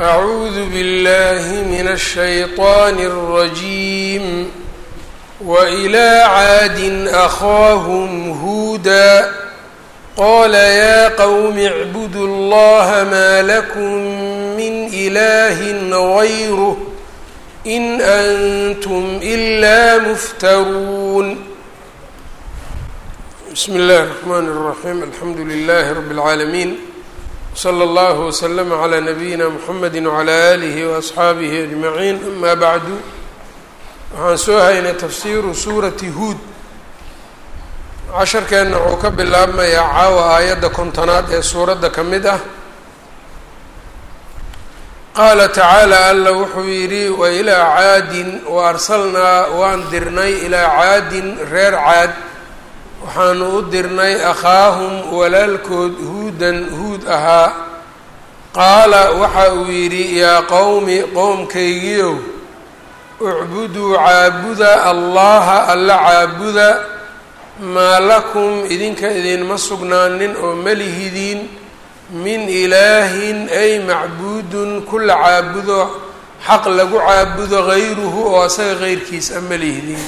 أعوذ بالله من الشيطان الرجيم وإلى عاد أخاهم هودا قال يا قوم اعبدوا الله ما لكم من إله غيره إن أنتم إلا مفترون بسم الله الرحمن الرحيم الحمد لله رب العالمين slى اllه وslm عlى نabiyina mxamedi وعlى آlih وأصxaabihi أجmaعiin ama bعdu waxaan soo haynay tafsiru suurati huud casharkeenna wuxuu ka bilaabmayaa caawa aayadda kontonaad ee suuradda ka mid ah qaala tacaalى alla wuxuu yidhi wailىa caadin waarsalnaa waan dirnay ilaa caadin reer caad waxaanu u dirnay akhaahum walaalkood huudan huud ahaa qaala waxa uu yidhi yaa qowmi qowmkaygiiow ucbuduu caabuda allaha alla caabuda maa lakum idinka idinma sugnaanin oo malihidiin min ilaahin ay macbuudun kula caabudo xaq lagu caabudo hayruhu oo asaga heyrkiis a malihidiin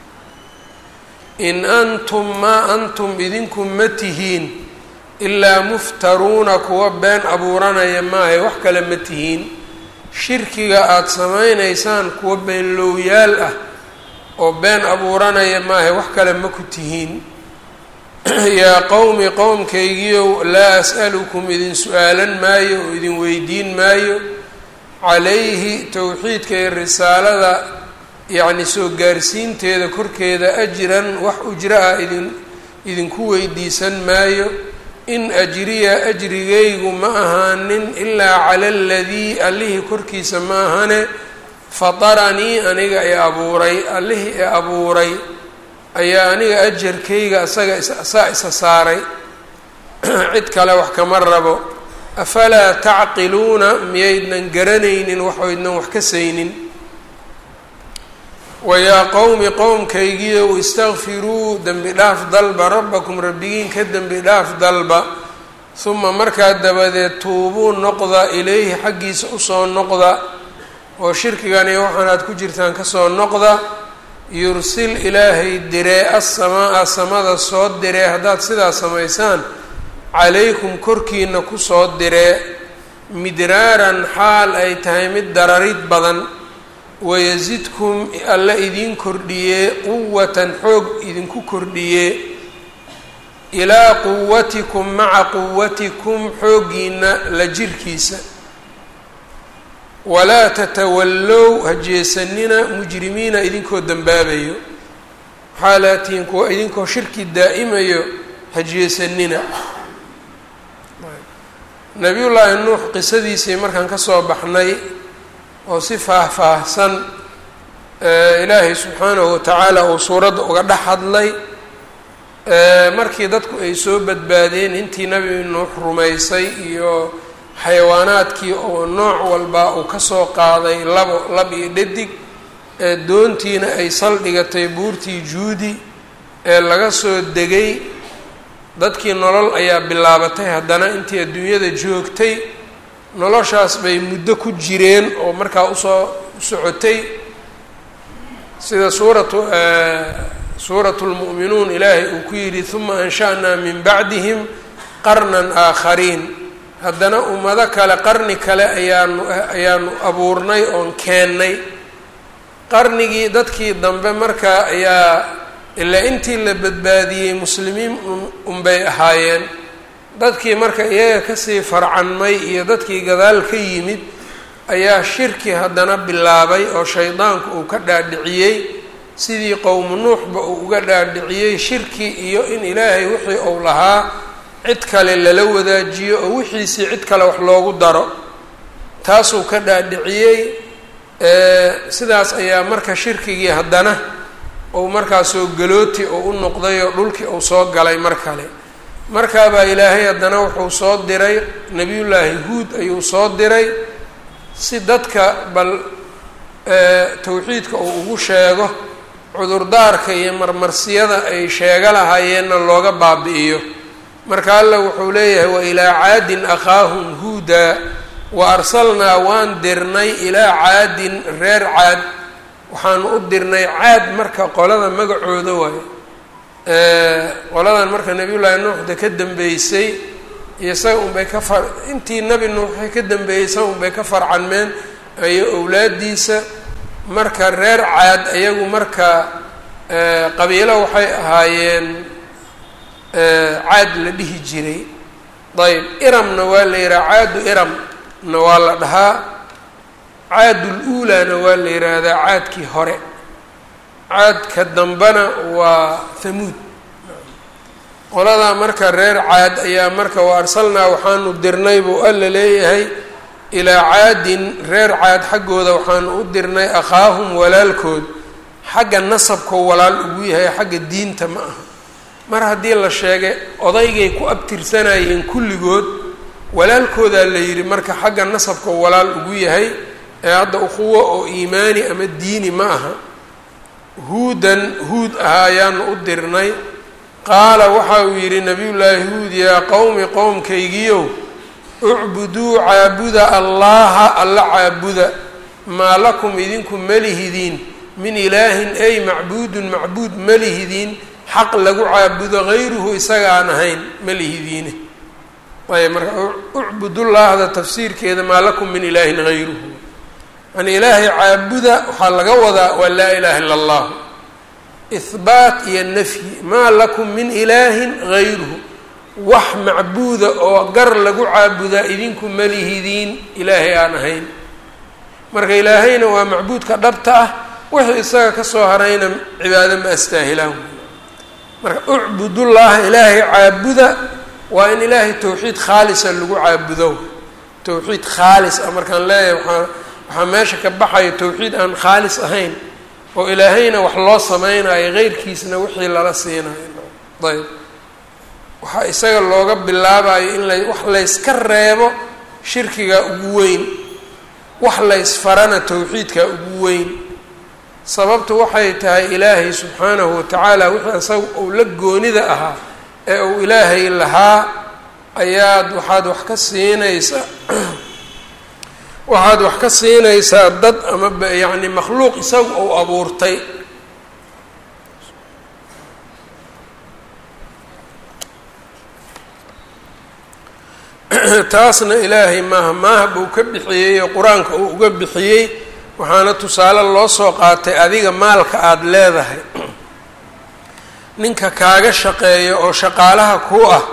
in antum maa antum idinku ma tihiin ilaa muftaruuna kuwa been abuuranaya maahay wax kale ma tihiin shirkiga aada samaynaysaan kuwa beenlowyaal ah oo been abuuranaya maahay wax kale ma ku tihiin yaa qowmi qowmkaygiiow laa as'alukum idin su-aalan maayo oo idin weydiin maayo calayhi towxiidka iyo risaalada yacni soo gaarsiinteeda korkeeda ajran wax ujro ah idin idinku weydiisan maayo in ajriya ajrigaygu ma ahaanin ilaa cala aladii allihii korkiisa ma ahane fataranii aniga i abuuray allihii i abuuray ayaa aniga ajarkayga asaga saa isa saaray cid kale wax kama rabo afalaa tacqiluuna miyaydnan garanaynin waxaydnan wax ka saynin wayaa qowmi qowmkaygiiow istakfiruu dembi dhaaf dalba rabbakum rabbigiin ka dembi dhaaf dalba huma markaa dabadeed tuubuu noqda ilayhi xaggiisa usoo noqda oo shirkigan iyo waxaan aad ku jirtaan kasoo noqda yursil ilaahay diree assamaa-a samada soo diree haddaad sidaa samaysaan calaykum korkiina kusoo diree midraaran xaal ay tahay mid dararid badan wayasidkum alla idiin kordhiyee quwatan xoog idinku kordhiyee ilaa quwatikum maca quwatikum xooggiina la jirkiisa walaa tatawallow hajeesanina mujrimiina idinkoo dembaabayo waxaa laatiin kuwa idinkoo shirki daa'imayo hajeesanina nabiyullaahi nuux qisadiisii markaan kasoo baxnay oo si faah-faahsan ilaahay subxaanahu watacaala uu suuradda uga dhex hadlay markii dadku ay soo badbaadeen intii nebi nuux rumaysay iyo xayawaanaadkii oo nooc walba uu kasoo qaaday labo lab iyo dhadig ee doontiina ay saldhigatay buurtii juudi ee laga soo degay dadkii nolol ayaa bilaabatay haddana intii adduunyada joogtay noloshaas bay muddo ku jireen oo markaa usoo socotay sida suuratu suuratu lmu'minuun ilaahay uu ku yidhi huma ansha'naa min bacdihim qarnan aakhariin haddana ummado kale qarni kale ayaanu ayaanu abuurnay oon keennay qarnigii dadkii dambe markaa ayaa ilaa intii la badbaadiyey muslimiin unbay ahaayeen dadkii marka iyaga kasii farcanmay iyo dadkii gadaal ka yimid ayaa shirki haddana bilaabay oo shaydaanku uu ka dhaadhiciyey sidii qowmu nuuxba uu uga dhaadhiciyey shirki iyo in ilaahay wixii uu lahaa cid kale lala wadaajiyo oo wixiisii cid kale wax loogu daro taasuu ka dhaadhiciyey sidaas ayaa marka shirkigii haddana uu markaa soo galooti oo u noqday oo dhulkii uu soo galay mar kale markaabaa ilaahay haddana wuxuu soo diray nebiyullaahi huud ayuu soo diray si dadka bal tawxiidka uu ugu sheego cudurdaarka iyo marmarsiyada ay sheego lahaayeenna looga baabi'iyo marka alla wuxuu leeyahay wa ilaa caadin akhaahum huuda wa arsalnaa waan dirnay ilaa caadin reer caad waxaanu u dirnay caad marka qolada magacooda waayo qoladan marka nabiyullaahi nuuxda ka dambeysay iyo isaga unbay ka far intii nebi nuuxay ka dambeeyey isaga unbay ka farcanmeen iyo owlaadiisa marka reer caad iyagu marka qabiilo waxay ahaayeen caad la dhihi jiray ayb iramna waa la yidhaha caadu iramna waa la dhahaa caadul uulaana waa la yidhaahdaa caadkii hore caadka dambena waa hamuud qoladaa marka reer caad ayaa marka wa arsalnaa waxaanu dirnay buu alla leeyahay ilaa caadin reer caad xaggooda waxaanu u dirnay akhaahum walaalkood xagga nasabkoo walaal ugu yahay xagga diinta ma aha mar haddii la sheegay odaygay ku abtirsanayeen kulligood walaalkoodaa la yidhi marka xagga nasabkoo walaal ugu yahay ee hadda ukhuwo oo iimaani ama diini ma aha huudan huud ahaa ayaanu u dirnay qaala waxa uu yidhi nabiyullaahi huud yaa qowmi qowmkaygiyow ucbuduu caabuda allaha alla caabuda maa lakum idinku malihidiin min ilaahin ay macbuudun macbuud malihidiin xaq lagu caabudo hayruhu isaga aan ahayn malihidiine ayb marka ucbudullahda tafsiirkeeda maa lakum min ilaahin hayruhu yani ilaahay caabuda waxaa laga wadaa waa laa ilaha illa allah ihbaat iyo nafyi maa lakum min ilaahin hayruhu wax macbuuda oo gar lagu caabudaa idinku malihidiin ilaahay aan ahayn marka ilaahayna waa macbuudka dhabta ah wixii isaga kasoo harayna cibaado ma astaahilaan marka ucbudullaha ilaahay caabuda waa in ilaahay towxiid khaalisa lagu caabudo towxiid khaalis ah markaan leeyahay waaa waxaa meesha ka baxayo towxiid aan khaalis ahayn oo ilaahayna wax loo sameynayo heyrkiisna wixii lala siinayo ayb waxaa isaga looga bilaabayo in la wax layska reebo shirkiga ugu weyn wax laysfarana towxiidka ugu weyn sababtu waxay tahay ilaahay subxaanahu watacaala wixii isaga uu la goonida ahaa ee uu ilaahay lahaa ayaad waxaad wax ka siinaysaa waxaad wax ka siinaysaa dad ama yacni makhluuq isaga uu abuurtay taasna ilaahay maaha maaha buu ka bixiyey oo qur-aanka uu uga bixiyey waxaana tusaale loo soo qaatay adiga maalka aada leedahay ninka kaaga shaqeeyo oo shaqaalaha ku ah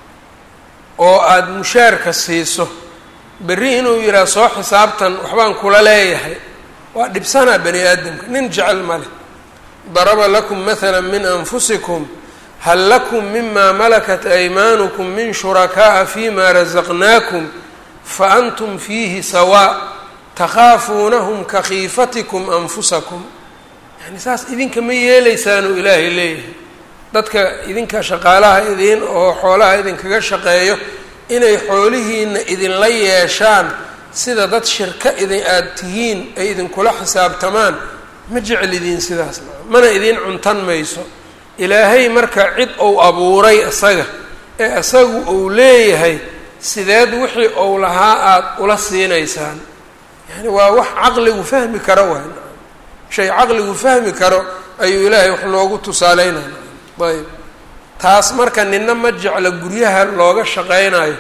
oo aada mushaarka siiso berri inuu yidhaha soo xisaabtan waxbaan kula leeyahay waa dhibsanaa bani aadamka nin jecel ma leh daraba lakum mathala min anfusikum hal lakum mima malakat aymaanukum min shurakaa'a fima rasaqnaakum fa antum fiihi sawaa takhaafuunahum ka khiifatikum anfusakum yani saas idinka ma yeeleysaanuu ilaahay leeyahay dadka idinka shaqaalaha idin oo xoolaha idinkaga shaqeeyo inay xoolihiina idinla yeeshaan sida dad shirka idin aada tihiin ay idinkula xisaabtamaan ma jeclidiin sidaas mana idin cuntan mayso ilaahay marka cid uu abuuray isaga ee isagu uu leeyahay sideed wixii uu lahaa aada ula siinaysaan yani waa wax caqligu fahmi karo waay shay caqligu fahmi karo ayuu ilaahay wax noogu tusaaleynaya ayb taas marka nina ma jecla guryaha looga shaqeynayo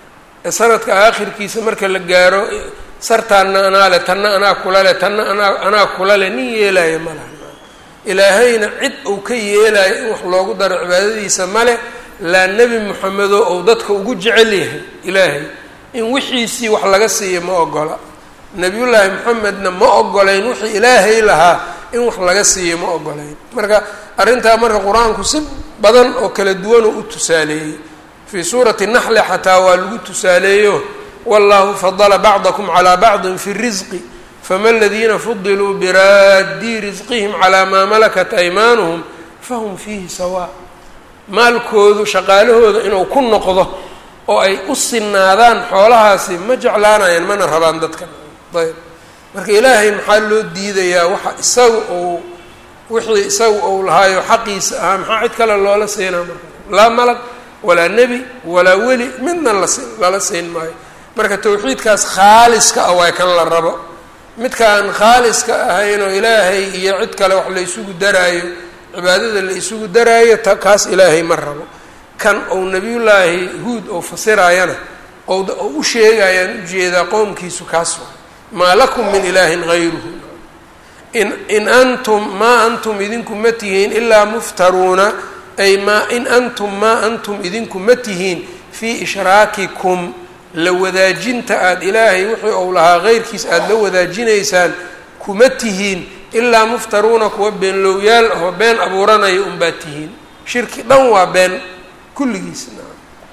ee sanadka aakhirkiisa marka la gaaro sartaanna anaa le tanna anaa kula le tanna anaa anaa kula le nin yeelaya ma laha ilaahayna cid uu ka yeelayo in wax loogu daro cibaadadiisa male laa nebi moxamedo ou dadka ugu jecel yahay ilaahay in wixiisii wax laga siiyo ma ogola nebiyullaahi moxamedna ma ogolayn wixii ilaahay lahaa in wax laga siiyo ma ogolayn marka arrintaa marka qur-aanku si badan oo kala duwanoo u tusaaleeyey fii suurati naxli xataa waa lagu tusaaleeyo wallahu fadala bacdakum calaa bacdin fi risqi fama aladiina fudiluu biraadii risqihim calaa maa malakat aymaanuhum fahum fiihi sawaa maalkoodu shaqaalahooda inuu ku noqdo oo ay u sinaadaan xoolahaasi ma jeclaanayaan mana rabaan dadkan ayb marka ilaahay maxaa loo diidayaa waxa isaga uu wixii isaga uu lahaayo xaqiisa ahaa maxaa cid kale loola siinaa marka laa malag walaa nebi walaa weli midna las lala siin maayo marka tawxiidkaas khaaliska ah waa kan la rabo midkaan khaaliska ahayn oo ilaahay iyo cid kale wax la isugu daraayo cibaadada la isugu daraayo ta kaas ilaahay ma rabo kan ou nebiyullaahi huud ou fasiraayana ou u sheegayaan ujeedaa qowmkiisu kaas waa maa lakum min ilaahin hayruhu in in antum maa antum idinku ma tihiin ilaa muftaruuna ay maa in antum maa antum idinku ma tihiin fii ishraakikum la wadaajinta aada ilaahay wixii ou lahaa heyrkiis aada la wadaajinaysaan kuma tihiin ilaa muftaruuna kuwa beenlowyaal ahoo been abuuranaya unbaa tihiin shirki dhan waa been kulligiisna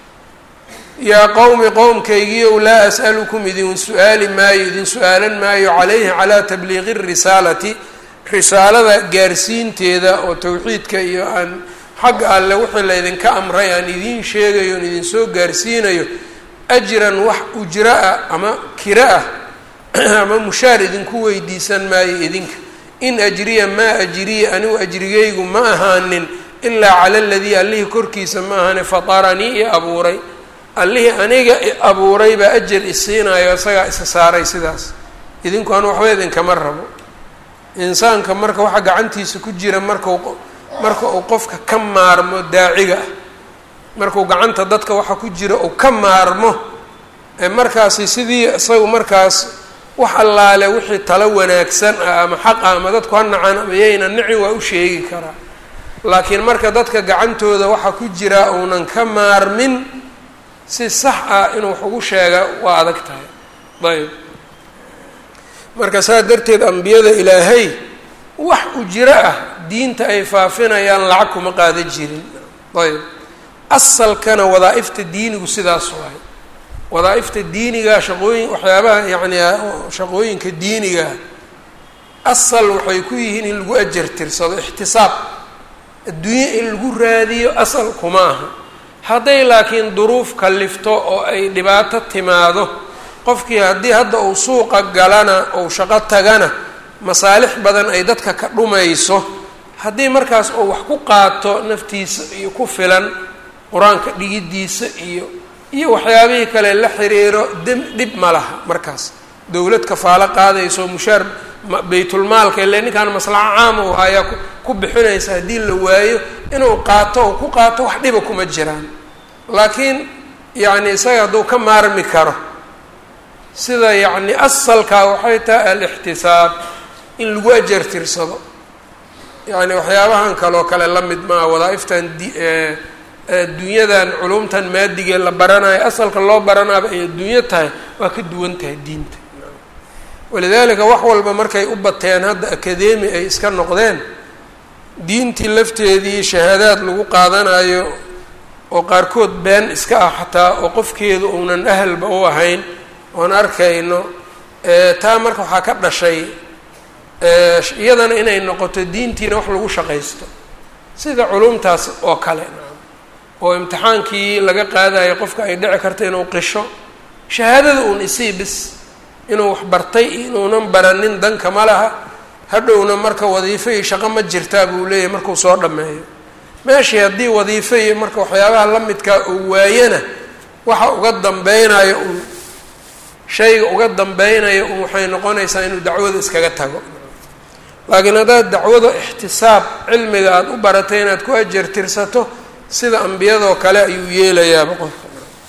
yaa qowmi qowmkaygiiow laa as'alukum idin su-aali maayo idin su-aalan maayo calayhi calaa tabliiqi risaalati risaalada gaarsiinteeda oo towxiidka iyo aan xagga alle wixii laydinka amray aan idiin sheegayo on idinsoo gaarsiinayo ajran wax ujro ah ama kiro ah ama mushaar idinku weydiisan maayo idinka in ajriya maa ajriya anigu ajrigaygu ma ahaanin ilaa cala aladii allihii korkiisa ma ahane fataranii i abuuray allihii aniga i abuuray baa ajar isiinayo isagaa isa saaray sidaas idinku anu waxba idinkama rabo insaanka marka waxa gacantiisa ku jira markau marka uu qofka ka maarmo daaciga ah markuu gacanta dadka waxa ku jira uu ka maarmo markaasi sidii isagu markaas wax allaale wixii talo wanaagsan ah ama xaq ah ama dadku ha nacaan ama yayna nici waa u sheegi karaa laakiin marka dadka gacantooda waxa ku jira uunan ka maarmin si sax ah inuu wax ugu sheega waa adag tahay ayb marka saa darteed ambiyada ilaahay wax ujiro ah diinta ay faafinayaan lacag kuma qaada jirin ayb asalkana wadaa-ifta diinigu sidaas waay wadaa-ifta diiniga shaqooyin waxyaabaha yacni shaqooyinka diiniga asal waxay ku yihiin in lagu ajar tirsado ixtisaab adduunye in lagu raadiyo asal kuma aha hadday laakiin duruuf kalifto oo ay dhibaato timaado qofkii haddii hadda uu suuqa galana ou shaqo tagana masaalix badan ay dadka ka dhumayso haddii markaas uu wax ku qaato naftiisa iyo ku filan qur-aanka dhigidiisa iyo iyo waxyaabihii kale la xiriiro dem dhib ma laha markaas dowlad kafaalo qaadayso mushaar baytulmaalka ile ninkaan maslaxo caama u ayaa ku bixinaysa haddii la waayo inuu qaato oo ku qaato wax dhiba kuma jiraan laakiin yacni isaga hadduu ka maarmi karo sida yacni asalkaa waxay tahay alixtisaab in lagu ajar tirsado yacni waxyaabahan kaloo kale la mid maa wadaa-iftan di adduunyadan culumtan maadigee la baranayo asalka loo baranaaba ay adduunyo tahay waa ka duwan tahay diinta walidaalika wax walba markay u bateen hadda akademi ay iska noqdeen diintii lafteedii shahaadaad lagu qaadanayo oo qaarkood been iska ah xataa oo qofkeedu uunan ahalba u ahayn oon arkayno taa marka waxaa ka dhashay iyadana inay noqoto diintiina wax lagu shaqaysto sida culumtaas oo kale oo imtixaankii laga qaadayo qofka ay dhici karta inuu qisho shahaadada uun isii bis inuu wax bartay inuunan baranin danka ma laha hadhowna marka wadiifo iyo shaqo ma jirtaa buu leeyahay markuu soo dhammeeyo meeshii haddii wadiifo iyo marka waxyaabaha la midkaa uu waayana waxa uga dambeynayo uun shayga uga dambeynaya un waxay noqonaysaa inuu dacwada iskaga tago laakiin haddaad dacwada ixtisaab cilmiga aada u baratay inaad ku ajar tirsato sida ambiyadoo kale ayuu yeelayaaba qofka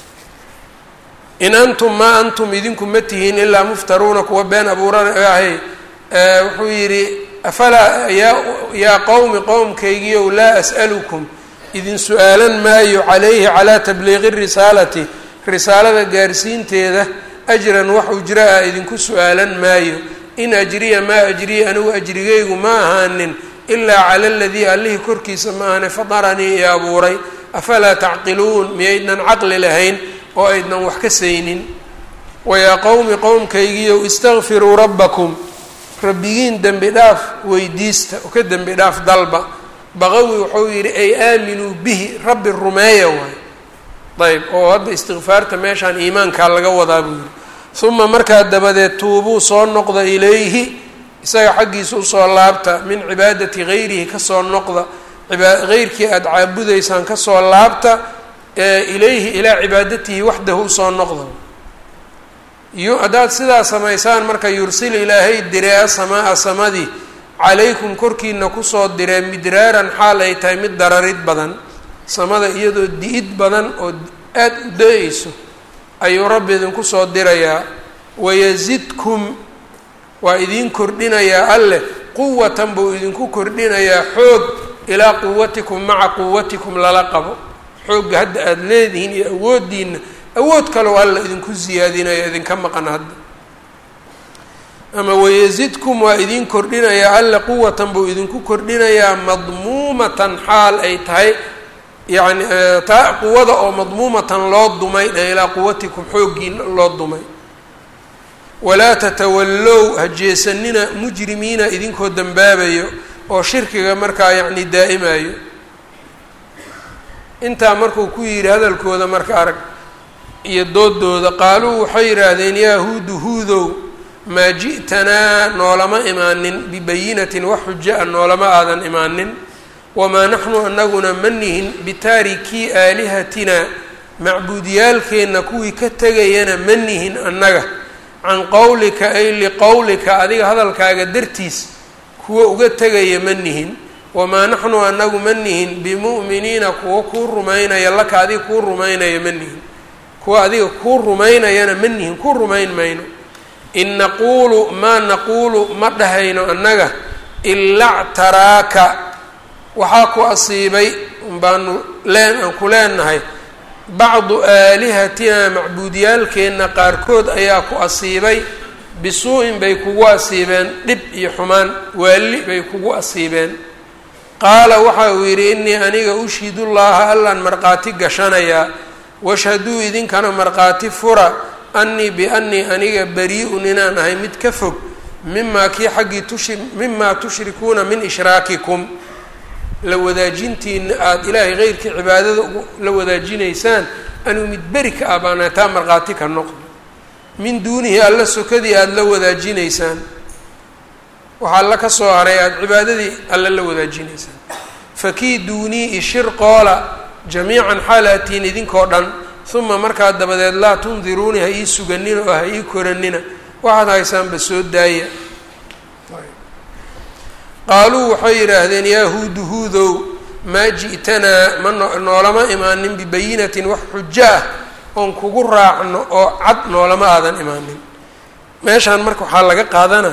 in antum maa antum idinku ma tihiin ilaa muftaruuna kuwa been abuuranahay wuxuu yidhi afalaa yaa yaa qowmi qowmkaygiiow laa as'alukum idin su-aalan maayo calayhi calaa tabliiqi risaalati risaalada gaarsiinteeda ajran wax ujra ah idinku su-aalan maayo in ajriya maa ajriya anigu ajrigaygu ma ahaanin ilaa cala aladii allihii korkiisa ma ahane fadaranii i abuuray afalaa tacqiluun miyaydnan caqli lahayn oo aydnan wax ka saynin wayaa qowmi qowmkaygiiow istakfiruu rabbakum rabbigiin dembi dhaaf weydiista oo ka dembi dhaaf dalba baqawi wuxuu yidhi ay aaminuu bihi rabbi rumeeya waay ayb oo hadda istikfaarta meeshaan iimaankaa laga wadaa buu yidhi uma markaa dabadeed tuubuu soo noqda ilayhi isaga xaggiisa usoo laabta min cibaadati gayrihi kasoo noqda heyrkii aada caabudaysaan kasoo laabta ilayhi ilaa cibaadatihi waxdahu usoo noqda haddaad sidaa samaysaan marka yursil ilaahay diree asamaa samadii calaykum korkiina kusoo diree midraaran xaal ay tahay mid dararid badan samada iyadoo di-id badan oo aada u da-eyso ayuu rabbi idinku soo dirayaa wayasidkum waa idiin kordhinayaa alleh quwatan buu idinku kordhinayaa xoog ilaa quwatikum maca quwatikum lala qabo xoogga hadda aada leedihiin iyo awooddiina awood kaloo alla idinku siyaadinaya idinka maqan hadda ama wayasidkum waa idiin kordhinayaa alle quwatan buu idinku kordhinayaa madmuumatan xaal ay tahay yacni taa quwada oo madmuumatan loo dumay dhe ilaa quwatikum xooggiina loo dumay walaa tatawallow ha jeesanina mujrimiina idinkoo dembaabayo oo shirkiga markaa yacni daa'imayo intaa markuu ku yidhi hadalkooda marka arag iyo doodooda qaaluu waxay yidhaahdeen yaa huudu huudow maa ji'tanaa noolama imaanin bibayinatin wax xujo a noolama aadan imaanin wamaa naxnu anaguna ma nihin bitaarikii aalihatina macbuudiyaalkeenna kuwii ka tegayana ma nihin annaga can qowlika ay liqowlika adiga hadalkaaga dartiis kuwa uga tegaya ma nihin wamaa naxnu anagu ma nihin bimu'miniina kuwa kuu rumaynaya laka adiga kuu rumaynaya ma nihin kuwa adiga kuu rumaynayana ma nihin kuu rumayn mayno in naquulu maa naquulu ma dhahayno annaga ilaa ctaraaka waxaa ku asiibay baanu leen aan ku leenahay bacdu aalihatina macbuudiyaalkeenna qaarkood ayaa ku asiibay bisuu-in bay kugu asiibeen dhib iyo xumaan waalli bay kugu asiibeen qaala waxa uu yidhi innii aniga ushhidullaaha allaan markhaati gashanayaa washhaduu idinkana markhaati fura annii biannii aniga bari-un inaan ahay mid ka fog mimaa kii xaggii tushi mimaa tushrikuuna min ishraakikum la wadaajintiina aada ilaahay keyrkii cibaadada la wadaajinaysaan anuu mid beri ka ah baana taa markhaati ka noqdo min duunihi alla sokadii aada la wadaajinaysaan waxaa alla ka soo haray aada cibaadadii alla la wadaajinaysaan fakiiduunii ishir qoola jamiican xaalatiin idinkoo dhan uma markaa dabadeed laa tundiruuni ha ii suganina oo ha ii koranina waxaad haysaanba soo daaya qaaluu waxay yidhaahdeen yaa huudu huudow maa ji'tanaa ma noolama imaanin bibayinatin wax xujo ah oon kugu raacno oo cad noolama aadan imaanin meeshaan marka waxaa laga qaadanaa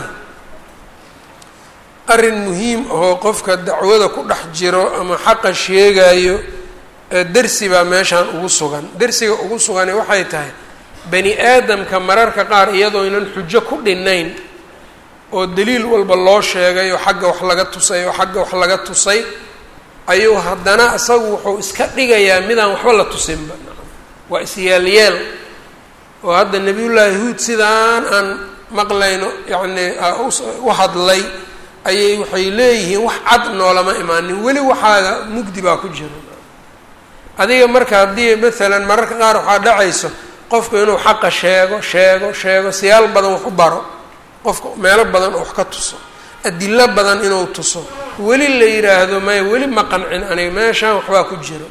arrin muhiim ahoo qofka dacwada ku dhex jiro ama xaqa sheegayo dersi baa meeshaan ugu sugan dersiga ugu sugani waxay tahay bani aadamka mararka qaar iyadoo ynan xujo ku dhinayn oo daliil walba loo sheegay oo xagga wax laga tusay oo xagga wax laga tusay ayuu haddana isagu wuxuu iska dhigayaa midaan waxba la tusinba waa isyaalyeel oo hadda nebiyullaahi huud sidaan aan maqlayno yacni u hadlay ayay waxay leeyihiin wax cad noolama imaanin weli waxaaga mugdi baa ku jiro adiga marka haddii maalan mararka qaar waxaa dhacayso qofku inuu xaqa sheego sheego sheego siyaal badan wax u baro qofka meelo badan oo wax ka tuso adilo badan inuu tuso weli la yidhaahdo maya weli ma qancin aniga meeshaan waxbaa ku jiro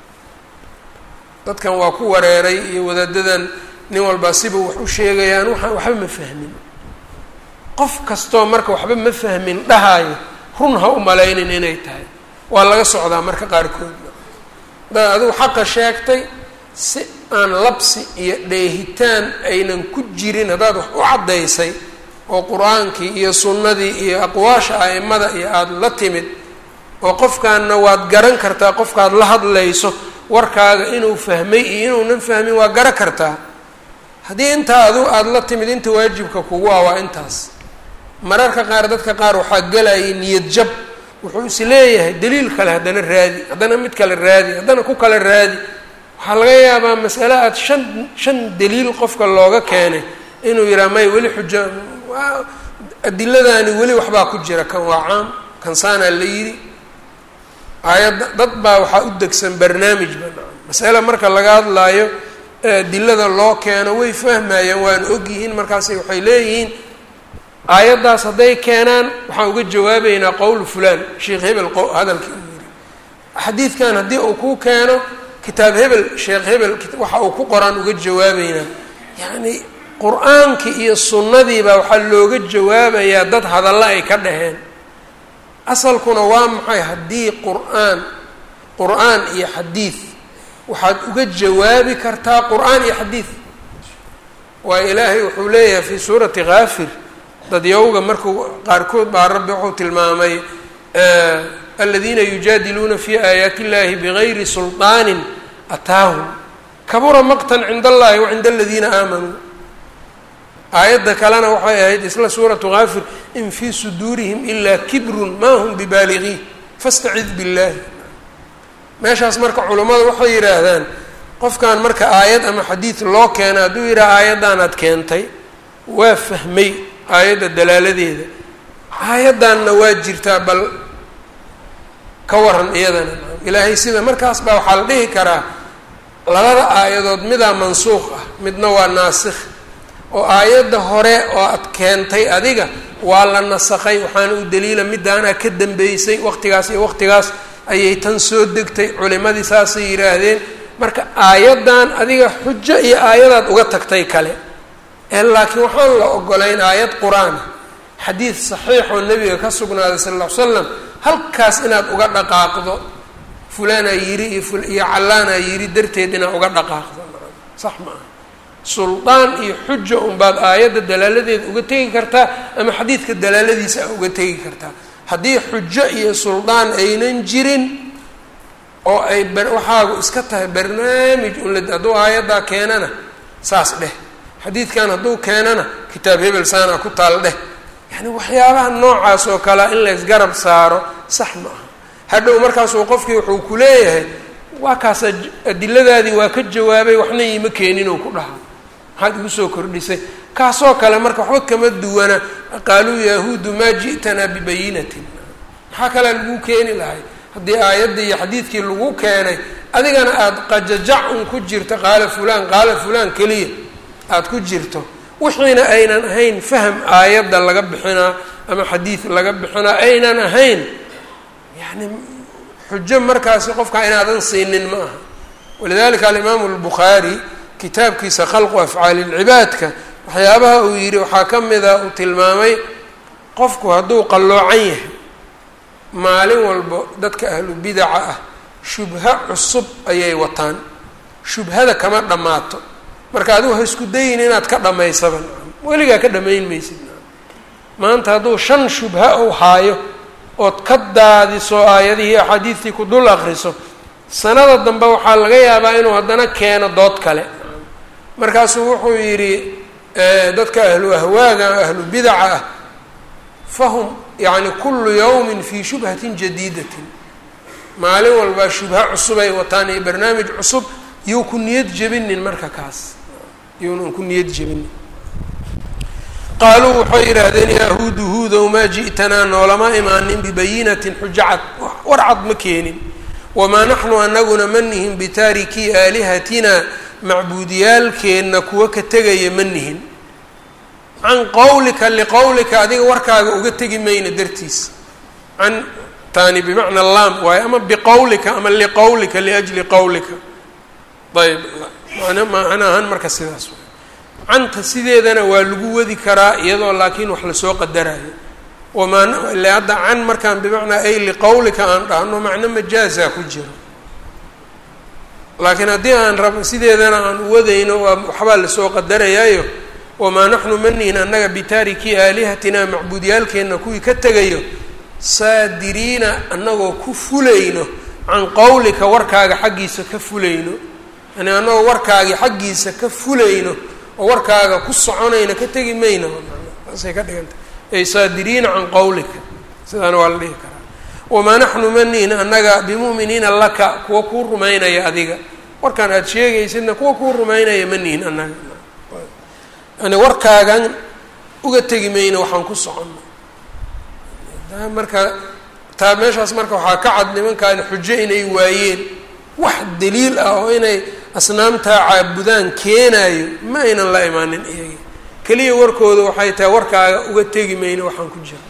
dadkan waa ku wareeray iyo wadaadadan nin walbaa siba wax u sheegayaan waxaan waxba ma fahmin qof kastoo marka waxba ma fahmin dhahaayo run ha u malaynin inay tahay waa laga socdaa marka qaarkoodna hadaad adigu xaqa sheegtay si aan labsi iyo dheehitaan aynan ku jirin haddaad wax u caddaysay oo qur-aankii iyo sunnadii iyo aqwaasha a'imada iyo aada la timid oo qofkaanna waad garan kartaa qofkaad la hadlayso warkaaga inuu fahmay iyo inuunan fahmin waa garan kartaa haddii intaa adu aada la timid inta waajibka kugu ah waa intaas mararka qaar dadka qaar waxaa gelayay niyad jab wuxuu is leeyahay daliil kale haddana raadi haddana mid kale raadi haddana ku kale raadi waxaa laga yaabaa masale aada shan shan daliil qofka looga keenay inuu yidhaha may weli xujo adiladaani weli waxbaa ku jira kan waa caam kan saanaa la yidhi aayadda dad baa waxaa u degsan barnaamij banaan masale marka laga hadlaayo adilada loo keeno way fahmayaan waana ogyihiin markaasay waxay leeyihiin aayaddaas hadday keenaan waxaan uga jawaabeynaa qowl fulaan sheekh hebel hadalkii uu yidhi xadiidkan haddii uu ku keeno kitaab hebel sheekh hebel waxa uu ku qoraan uga jawaabeynaa yacni qur-aankii iyo sunnadiibaa waxaa looga jawaabayaa dad hadallo ay ka dhaheen asalkuna waa maxay haddii qur-aan qur-aan iyo xadiid waxaad uga jawaabi kartaa qur-aan iyo xadiid waayo ilaahay wuxuu leeyahay fii suurati kaafir dadyowga markuu qaarkood baa rabbi wuxuu tilmaamay aladiina yujaadiluuna fi aayaati illahi bigayri sulطaanin ataahum kabura maqtan cinda allahi wa cinda aladiina aamanuu aayadda kalena waxay ahayd isla suuratu kaafir in fii suduurihim ilaa kibrun ma hum bibaaligiin fastacid billahi meeshaas marka culummadu waxay yidhaahdaan qofkan marka aayad ama xadiid loo keena hadduu yidhaha aayaddaanaad keentay waa fahmay aayadda dalaaladeeda aayaddanna waa jirtaa bal ka waran iyadana ilaahay sida markaas baa waxaa la dhihi karaa labada aayadood midaa mansuuq ah midna waa naasikh oo aayadda hore oo aad keentay adiga waa la nasakhay waxaana u daliila midaanaa ka dambeysay waqtigaas iyo waqtigaas ayay tan soo degtay culimadii saasay yidhaahdeen marka aayaddan adiga xujo iyo aayadaad uga tagtay kale ee laakiin waxaan la ogolayn aayad qur-aan xadiid saxiixoo nebiga ka sugnaaday sala alla ly slam halkaas inaad uga dhaqaaqdo fulaanaa yiri iyo iyo callaanaa yiri darteed inaad uga dhaqaaqdo sax ma aha suldaan iyo xuja unbaad aayadda dalaaladeeda uga tegi kartaa ama xadiidka dalaaladiisa a uga tegi kartaa haddii xujo iyo suldaan aynan jirin oo ay waxaagu iska tahay barnaamij unla hadduu aayaddaa keenana saas dheh xadiidkan hadduu keenana kitaab hebel saana ku taal dheh yacni waxyaabaha noocaas oo kalea in laysgarab saaro sax ma aha hadhow markaasuu qofkii wuxuu ku leeyahay waa kaas adiladaadii waa ka jawaabay waxna iima keenin oo ku dhaha maxaad igu soo kordhisay kaasoo kale marka waxba kama duwana qaaluu yahuudu maa ji'tanaa bibayinatin maxaa kalea lagu keeni lahay haddii aayaddii iyo xadiidkii lagu keenay adigana aada qajajac un ku jirto qaala fulaan qaala fulaan keliya aada ku jirto wixiina aynan ahayn faham aayadda laga bixinaa ama xadiid laga bixinaa aynan ahayn yacni xujo markaasi qofka inaadan siinin ma aha walidalika alimaamu albukhaari kitaabkiisa khalqu afcaali lcibaadka waxyaabaha uu yidhi waxaa ka mida uu tilmaamay qofku hadduu qalloocan yahay maalin walbo dadka ahlu bidaca ah shubho cusub ayay wataan shubhada kama dhammaato marka adigu ha isku dayin inaad ka dhammaysaba weligaa ka dhammayn maysid maanta hadduu shan shubha uu haayo ood ka daadiso aayadihii axaadiistii ku dul akriso sanada dambe waxaa laga yaabaa inuu haddana keeno dood kale markaasuu wuxuu yidhi dadka ahlu ahwaaga ahlu bidaca ah fahum yacni kullu yawmin fii shubhatin jadiidatin maalin walbaa shubha cusub ay wataan iyo barnaamij cusub yuu ku niyad jebinin marka kaas yuunan ku niyad jebinin qaaluu waxay yidhaahdeen yahuudu huudow maa ji'tanaa noolama imaanin bibayinatin xujo cad war cad ma keenin wamaa naxnu anaguna ma nihin bitaarikii aalihatina macbuudiyaalkeenna kuwa ka tegaya ma nihin can qowlika liqowlika adiga warkaaga uga tegi mayna dartiis can taani bimacna laam waayo ama biqowlika ama liqowlika liajli qowlika ayb man macnaahan marka sidaas canta sideedana waa lagu wadi karaa iyadoo laakiin wax lasoo qadarayo wamaa ile hadda can markaan bimacnaa ay liqowlika aan dhahno macno majaaza ku jiro laakiin haddii aan rab sideedana aan uwadayno waa waxbaa lasoo qadarayaayo wamaa naxnu manihin annaga bitaarikii aalihatina macbuudyaalkeenna kuwii ka tegayo saadiriina annagoo ku fulayno can qowlika warkaaga xaggiisa ka fulayno yani annagoo warkaagii xaggiisa ka fulayno oo warkaaga ku soconayna ka tegi mayno saasay ka dhigantay ay saadiriina can qowlika sidaana waa la dhihi karaa wamaa naxnu manihin annaga bimu'miniina laka kuwa kuu rumaynaya adiga warkaan aada sheegaysidna kuwa kuu rumaynaya ma nihin annaga yani warkaagan uga tegi mayno waxaan ku soconno taa marka taa meeshaas marka waxaa ka cad nimankaani xujo inay waayeen wax daliil ah oo inay asnaamtaa caabudaan keenaayo ma aynan la imaanin iyaga keliya warkooda waxay tahay warkaaga uga tegi mayno waxaan ku jirno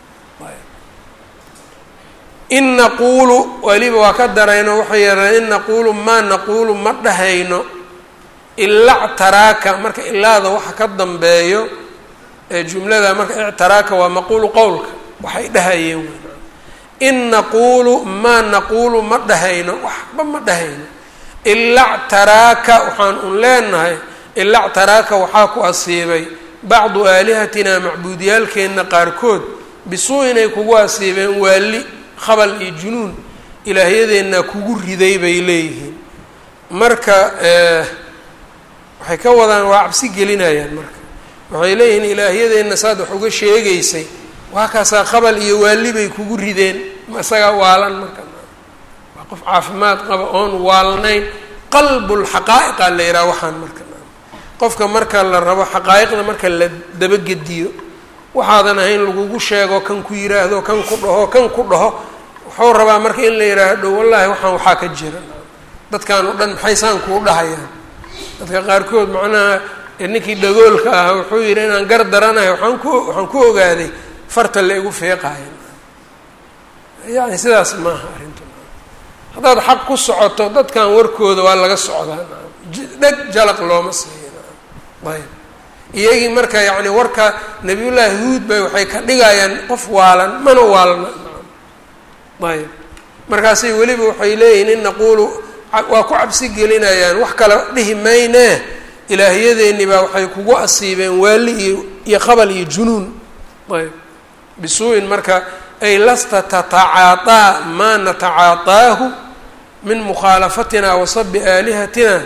in naquulu weliba waa ka darayno waxay yadhaan in naquulu maa naquulu ma dhahayno ila ctaraaka marka ilaada waxa ka dambeeyo ee jumlada marka ictaraaka waa maquulu qowlka waxay dhahayeen in naquulu maa naquulu ma dhahayno waxba ma dhahayno ila ctaraaka waxaan un leenahay ila ctaraaka waxaa ku asiibay bacdu aalihatina macbuudiyaalkeenna qaarkood bisuu inay kugu asiibeen waali khabal iyo junuun ilaahyadeenna kugu riday bay leeyihiin marka waxay ka wadaan waa cabsi gelinayaan marka waxay leeyihiin ilaahyadeenna saad wax uga sheegaysay waa kaasaa khabal iyo waali bay kugu rideen isagaa waalan marka waa qof caafimaad qaba oon waalnayn qalbulxaqaa'iqa la yidhaha waxaan marka qofka marka la rabo xaqaa'iqda marka la dabagediyo waxaadan ahayn lagugu sheego kan ku yiraahdo kan ku dhaho kan ku dhaho wuxuu rabaa marka in la yidhaahdo wallaahi waxaan waxaa ka jira dadkan o dhan maxay saan kuu dhahayaan dadka qaarkood macnaha ninkii dhagoolka ah wuxuu yidhi inaan gar daranahay waaan ku waxaan ku ogaaday farta la igu feeqaayo yani sidaas maaha arrintu haddaad xaq ku socoto dadkan warkooda waa laga socdaa dheg jalaq looma siiyo ayb iyagii marka yacni warka nabiyullaahi huud bay waxay ka dhigayaan qof waalan mana waalna ayb markaasay weliba waxay leeyihin in naquulu waa ku cabsi gelinayaan wax kale dhihi maynee ilaahyadeeni baa waxay kugu asiibeen waali iyo iyo qabal iyo junuun ayb bisuu'in marka ay lasta tatacaaطaa maa natacaataahu min mukhaalafatina wa sabi aalihatina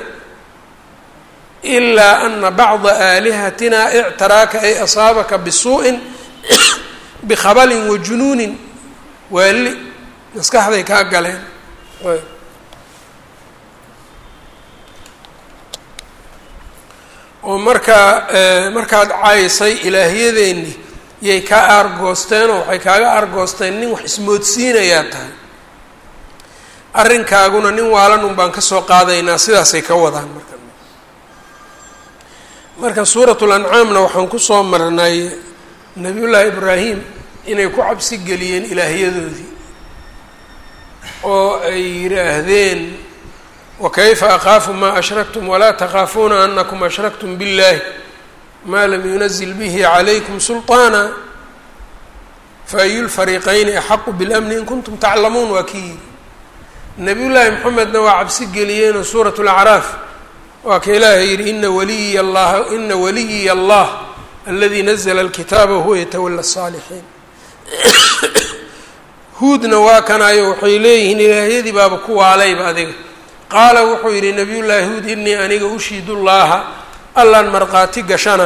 ilaa ana bacda aalihatina ictaraaka ay asaabaka bisuu'in bikhabalin wa junuunin waali maskaxday kaa galeen oo markaa markaad caysay ilaahyadeeni yay kaa aargoosteenoo waxay kaaga aargoosteen nin wax ismoodsiinayaa tahay arrinkaaguna nin waalan un baan kasoo qaadaynaa sidaasay ka wadaan marka marka suuratul ancaamna waxaan kusoo marnay nabiyullaahi ibraahim inay ku cabsi geliyeen ilaahyadoodii oo ay yidhaahdeen wakayfa akaafu maa ashraktum walaa takhaafuuna anakum ashraktum biاllahi maa lam yunazil bihi calaykum sulطaana faayu lfariiqayni axaqu biاlamni in kuntum taclamuun waa kii yidhi nabiyullaahi moxamedna waa cabsi geliyeenoo suurat lacraaf waa ka ilaahay yidhi ina waliyiy allah ina waliyiy allah aladi nazla alkitaaba wahuwa yatawala الsaalixiin huudna waa kanayo waxay leeyihiin ilaahyadii baaba ku waalayba adiga qaala wuxuu yidhi nabiyullaahi huud inii aniga ushiidu llaaha allaan markhaati gashana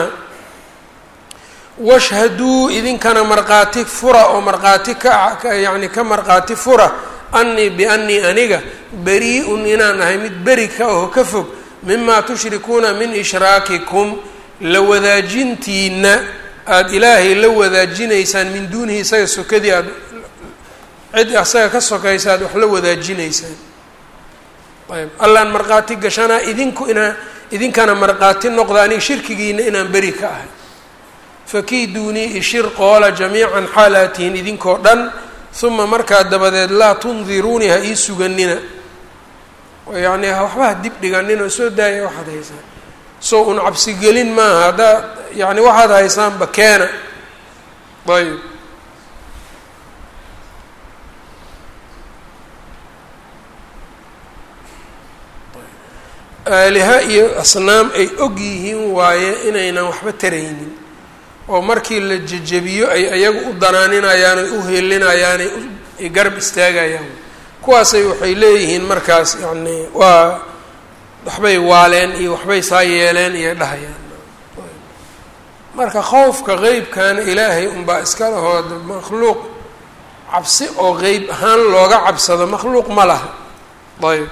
washhaduu idinkana markhaati fura oo markhaati ka yacni ka markhaati fura annii biannii aniga bari-un inaan ahay mid beri ka aho ka fog mimaa tushrikuuna min ishraakikum la wadaajintiina aada ilaahay la wadaajinaysaan min duunihi isaga sokadii aada cid asaga ka sokaysa aad wax la wadaajinaysaan ayb allaan markhaati gashanaa idinku inaa idinkana markhaati noqda aniga shirkigiina inaan beri ka ahay fakiiduunii ishir qoola jamiican xaalaad tihiin idinkoo dhan uma markaa dabadeed laa tundiruunii ha ii suganina yacni waxba ha dib dhiganin oo soo daaya waxaad haysaan soo un cabsigelin maaha haddaad yani waxaad haysaanba keena ayb aaliha iyo asnaam ay og yihiin waaye inaynan waxba taraynin oo markii la jejebiyo ay ayagu u danaaninayaan ay u heelinayaan ay garab istaagayaan kuwaasay waxay leeyihiin markaas yacni waa waxbay waaleen iyo waxbay saa yeeleen iyo dhahayaan marka khowfka qeybkana ilaahay unbaa iska lahooda makhluuq cabsi oo qeyb ahaan looga cabsado makhluuq ma laha ayb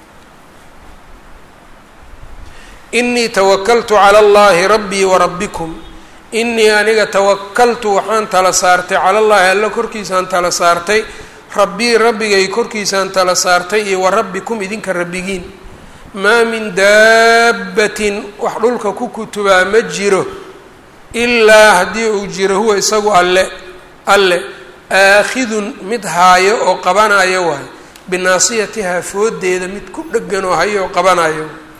inii tawakaltu cala allahi rabbii warabbikum inii aniga tawakaltu waxaan tala saartay cala allahi alla korkiisaan tala saartay rabbii rabbigay korkiisaan tala saartay iyo wa rabbikum idinka rabbigiin maa min daabbatin wax dhulka ku kutubaa ma jiro ilaa haddii uu jiro huwa isagu alle alle aakhidun mid haayo oo qabanayo waayo binaasiyatihaa foodeeda mid ku dhegan oo hayo oo qabanayo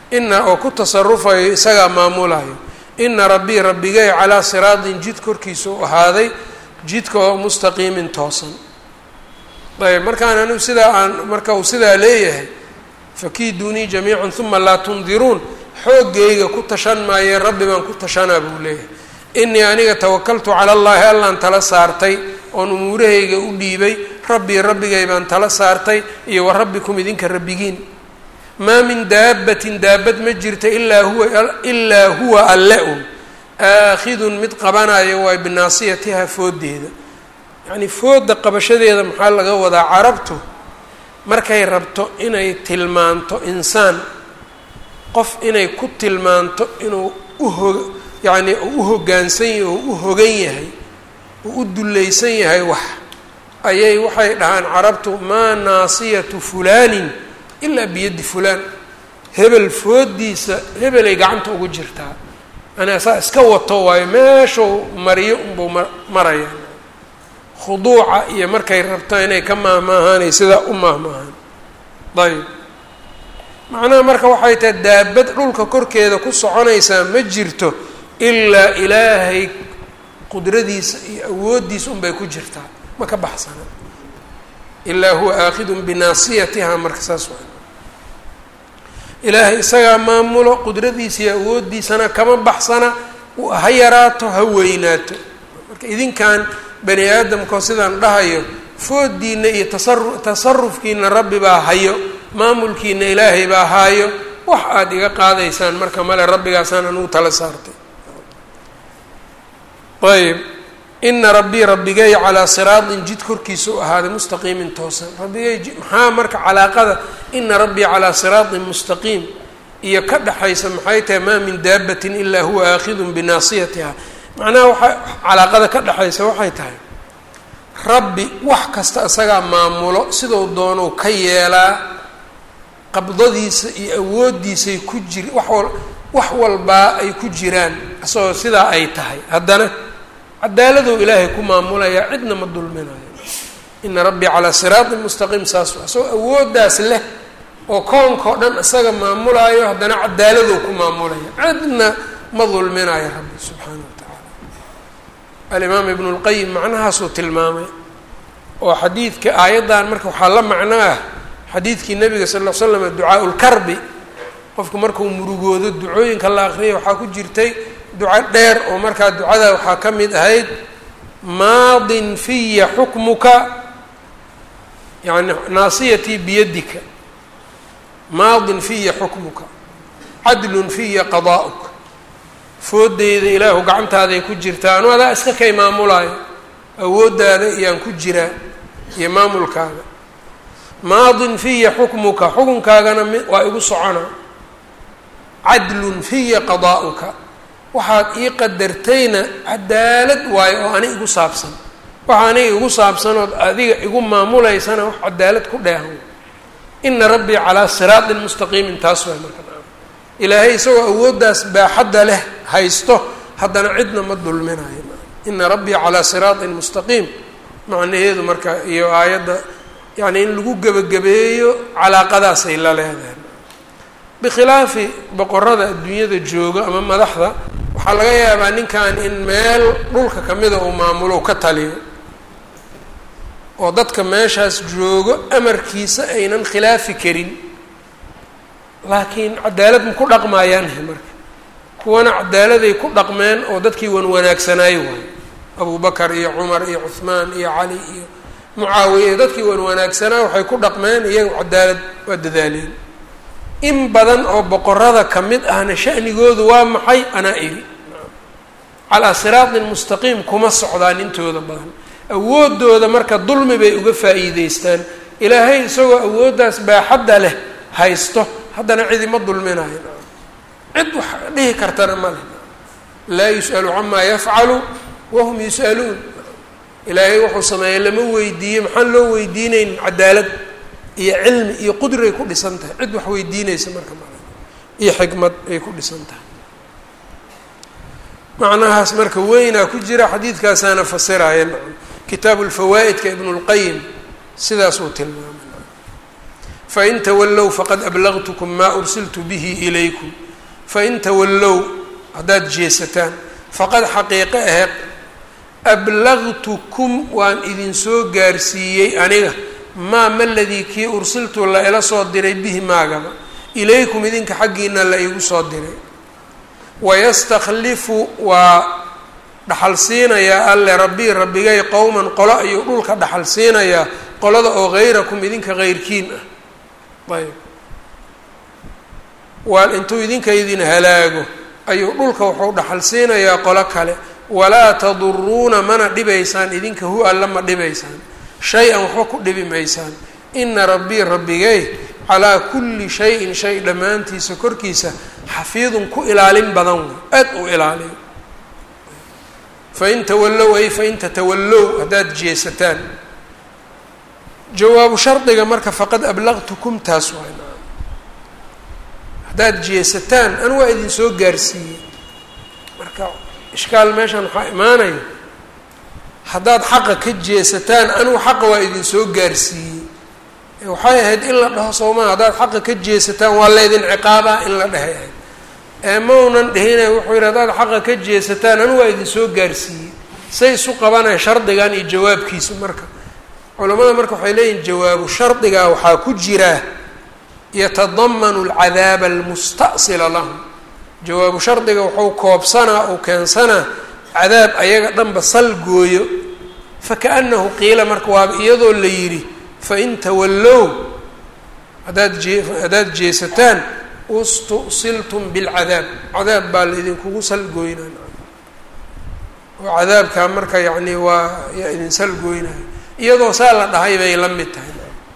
ina oo ku tasarufayo isagaa maamulayo ina rabbii rabbigay calaa siraatin jid korkiisa u ahaaday jidka oo mustaqiimin toosan ayb markaan anigu sidaa aan marka uu sidaa leeyahay fakiiduunii jamiican uma laa tundiruun xooggayga ku tashan maayeen rabbi baan ku tashanaa buu leeyahay inii aniga tawakaltu cala allaahi allaan tala saartay oon umuurahayga u dhiibay rabbii rabbigay baan tala saartay iyo wa rabbikum idinka rabbigiin maa min daabbatin daabad ma jirta ilaa huwa ilaa huwa alle un aakhidun mid qabanayo waay binaasiyatiha fooddeeda yacnii foodda qabashadeeda maxaa laga wadaa carabtu markay rabto inay tilmaanto insaan qof inay ku tilmaanto inuu uho yacnii uu u hoggaansan yahay oo u hogan yahay uu u dullaysan yahay wax ayay waxay dhahaan carabtu maa naasiyatu fulaanin ilaa biyaddi fulaan hebel fooddiisa hebelay gacanta ugu jirtaa yani saa iska wato waayo meeshuu mariyo unbuu ma maraya khuduuca iyo markay rabto inay ka maahmaahaanay sidaa u maahmaahaan ayb macnaha marka waxay tahay daabad dhulka korkeeda ku soconaysaa ma jirto ilaa ilaahay qudradiisa iyo awooddiisa unbay ku jirtaa ma ka baxsana ilaa huwa aakhidun binaasiyatiha marka saas waa ilaahay isagaa maamulo qudradiisa iyo awooddiisana kama baxsana ha yaraato ha weynaato marka idinkan bani aadamkao sidaan dhahayo fooddiina iyo tasaru tasarufkiina rabbi baa hayo maamulkiina ilaahay baa haayo wax aada iga qaadaysaan marka male rabbigaasaan anugu tala saartay ayb ina rabbii rabbigay calaa siraatin jid korkiisa u ahaaday mustaqiimin toosan rabbigay maxaa marka calaaqada ina rabbii calaa siraatin mustaqiim iyo ka dhexaysa maxay tahay maa min daabatin ilaa huwa aakhidun binaasiyatiha macnaha waxaa calaaqada ka dhexaysa waxay tahay rabbi wax kasta isagaa maamulo sidou doonou ka yeelaa qabdadiisa iyo awooddiisay ku jir wax wal wax walbaa ay ku jiraan isagoo sidaa ay tahay haddana cadaaladou ilaahay ku maamulayaa cidna ma dulminayo ina rabbii calaa siraatin mustaqiim saas waa isagoo awooddaas leh oo koonkao dhan isaga maamulaayo haddana cadaaladou ku maamulaya cidna ma dulminayo rabbi subxaana wa tacaala alimaam ibnu lqayim macnahaasuu tilmaamay oo xadiidka aayaddan marka waxaa la macno ah xadiidkii nabiga sal l l slam ducaa lkarbi qofku markuu murugoodo ducooyinka la aqriyay waxaa ku jirtay duco dheer oo markaa ducada waxaa ka mid ahayd maadin fiya xukmuka yani naasiyatii biyadika maadin fiya xukmuka cadlun fiya qadaa'uka foodeyda ilaahu gacantaaday ku jirtaa anu adaa iska kay maamulaayo awooddaada iyaan ku jiraa iyo maamulkaaga maadin fiya xukmuka xukunkaagana mi waa igu soconaa cadlun fiya qadaa'uka waxaad ii qadartayna cadaalad waayo oo ani igu saabsan waxa aniga igu saabsanood adiga igu maamulaysana wax cadaalad ku dheehan ina rabbii calaa siraatin mustaqiimin taas waay marka ilaahay isagoo awooddaas baaxadda leh haysto haddana cidna ma dulminayo ina rabbii calaa siraatin mustaqiim macnaheedu marka iyo aayadda yacni in lagu gebagabeeyo calaaqadaasay la leedahay bikhilaafi boqorada adduunyada jooga ama madaxda waxaa laga yaabaa ninkan in meel dhulka kamida uu maamulo ka taliyo oo dadka meeshaas joogo amarkiisa aynan khilaafi karin laakiin cadaalad ma ku dhaqmaayaanhe marka kuwana cadaaladay ku dhaqmeen oo dadkii wan wanaagsanaayo waayo abu bakar iyo cumar iyo cuhmaan iyo cali iyo mucaawiya iyo dadkii wan wanaagsanaa waxay ku dhaqmeen iyaga cadaalad waa dadaaleen in badan oo boqorada ka mid ahna shanigoodu waa maxay anaa iri calaa siraatin mustaqiim kuma socdaan intooda badan awooddooda marka dulmi bay uga faa'iideystaan ilaahay isagoo awooddaas baaxadda leh haysto haddana cidima dulminayo cid wax dhihi kartana ma leh laa yus'alu camaa yafcalu wahum yus'aluun ilaahay wuxuu sameeyey lama weydiiye maxaan loo weydiinayn cadaalad iyo cilmi iyo qudray ku dhisan tahay cid wax weydiinaysa marka male iyo xikmad ay ku dhisan tahay macnahaas marka weynaa ku jira xadiidkaasaana fasiraya kitaabu lfawaa'idka ibnu lqayim sidaasuu tilmaamay fain tawallow faqad ablagtukum maa ursiltu bihi ilaykum fain tawallow haddaad jeesataan faqad xaqiiqe ahe ablagtukum waan idinsoo gaarsiiyey aniga maa maladii kii ursiltu la ila soo diray bihi maagaba ilaykum idinka xaggiina la igu soo diray wayastakhlifu waa dhaxal siinayaa alle rabbii rabbigay qowman qolo ayuu dhulka dhaxal siinayaa qolada oo hayrakum idinka heyrkiin ah ayb waa intuu idinka idin halaago ayuu dhulka wuxuu dhaxal siinayaa qolo kale walaa taduruuna mana dhibaysaan idinka hu alla ma dhibaysaan shay-an waxba ku dhibi maysaan ina rabbii rabbigay calaa kulli shayin shay dhammaantiisa korkiisa xafiidun ku ilaalin badan wey aad u ilaaliyo fain tawallow ay fain tatawallow haddaad jeesataan jawaabu shardiga marka faqad ablaqtukum taas waay haddaad jeesataan an waa idin soo gaarsiiyey marka ishkaal meeshan waxaa imaanaya haddaad xaqa ka jeesataan anugu xaqa waa idin soo gaarsiiyey waxay ahayd in la dhaho soomaa haddaad xaqa ka jeesataan waa laydin ciqaabaa in la dhahay ahayd ee maunan dhihine wuxuu yidhi haddaad xaqa ka jeesataan anu waa idin soo gaarsiiyey say isu qabanaya shardigan iyo jawaabkiisa marka culamada marka waxay leeyihin jawaabu shardigaa waxaa ku jira yatadamanu alcadaaba almusta'sila lahum jawaabu shardiga wuxuu koobsanaa uu keensanaa cadaab ayaga dhanba sal gooyo fakaanahu qiila marka waaba iyadoo la yidhi fain tawallow haddaad jee haddaad jeesataan ustu'siltum bilcadaab cadaab baa laidinkugu salgooynaya oo cadaabkaa marka yacni waa yaa idin salgooynaya iyadoo saa la dhahay bay la mid tahay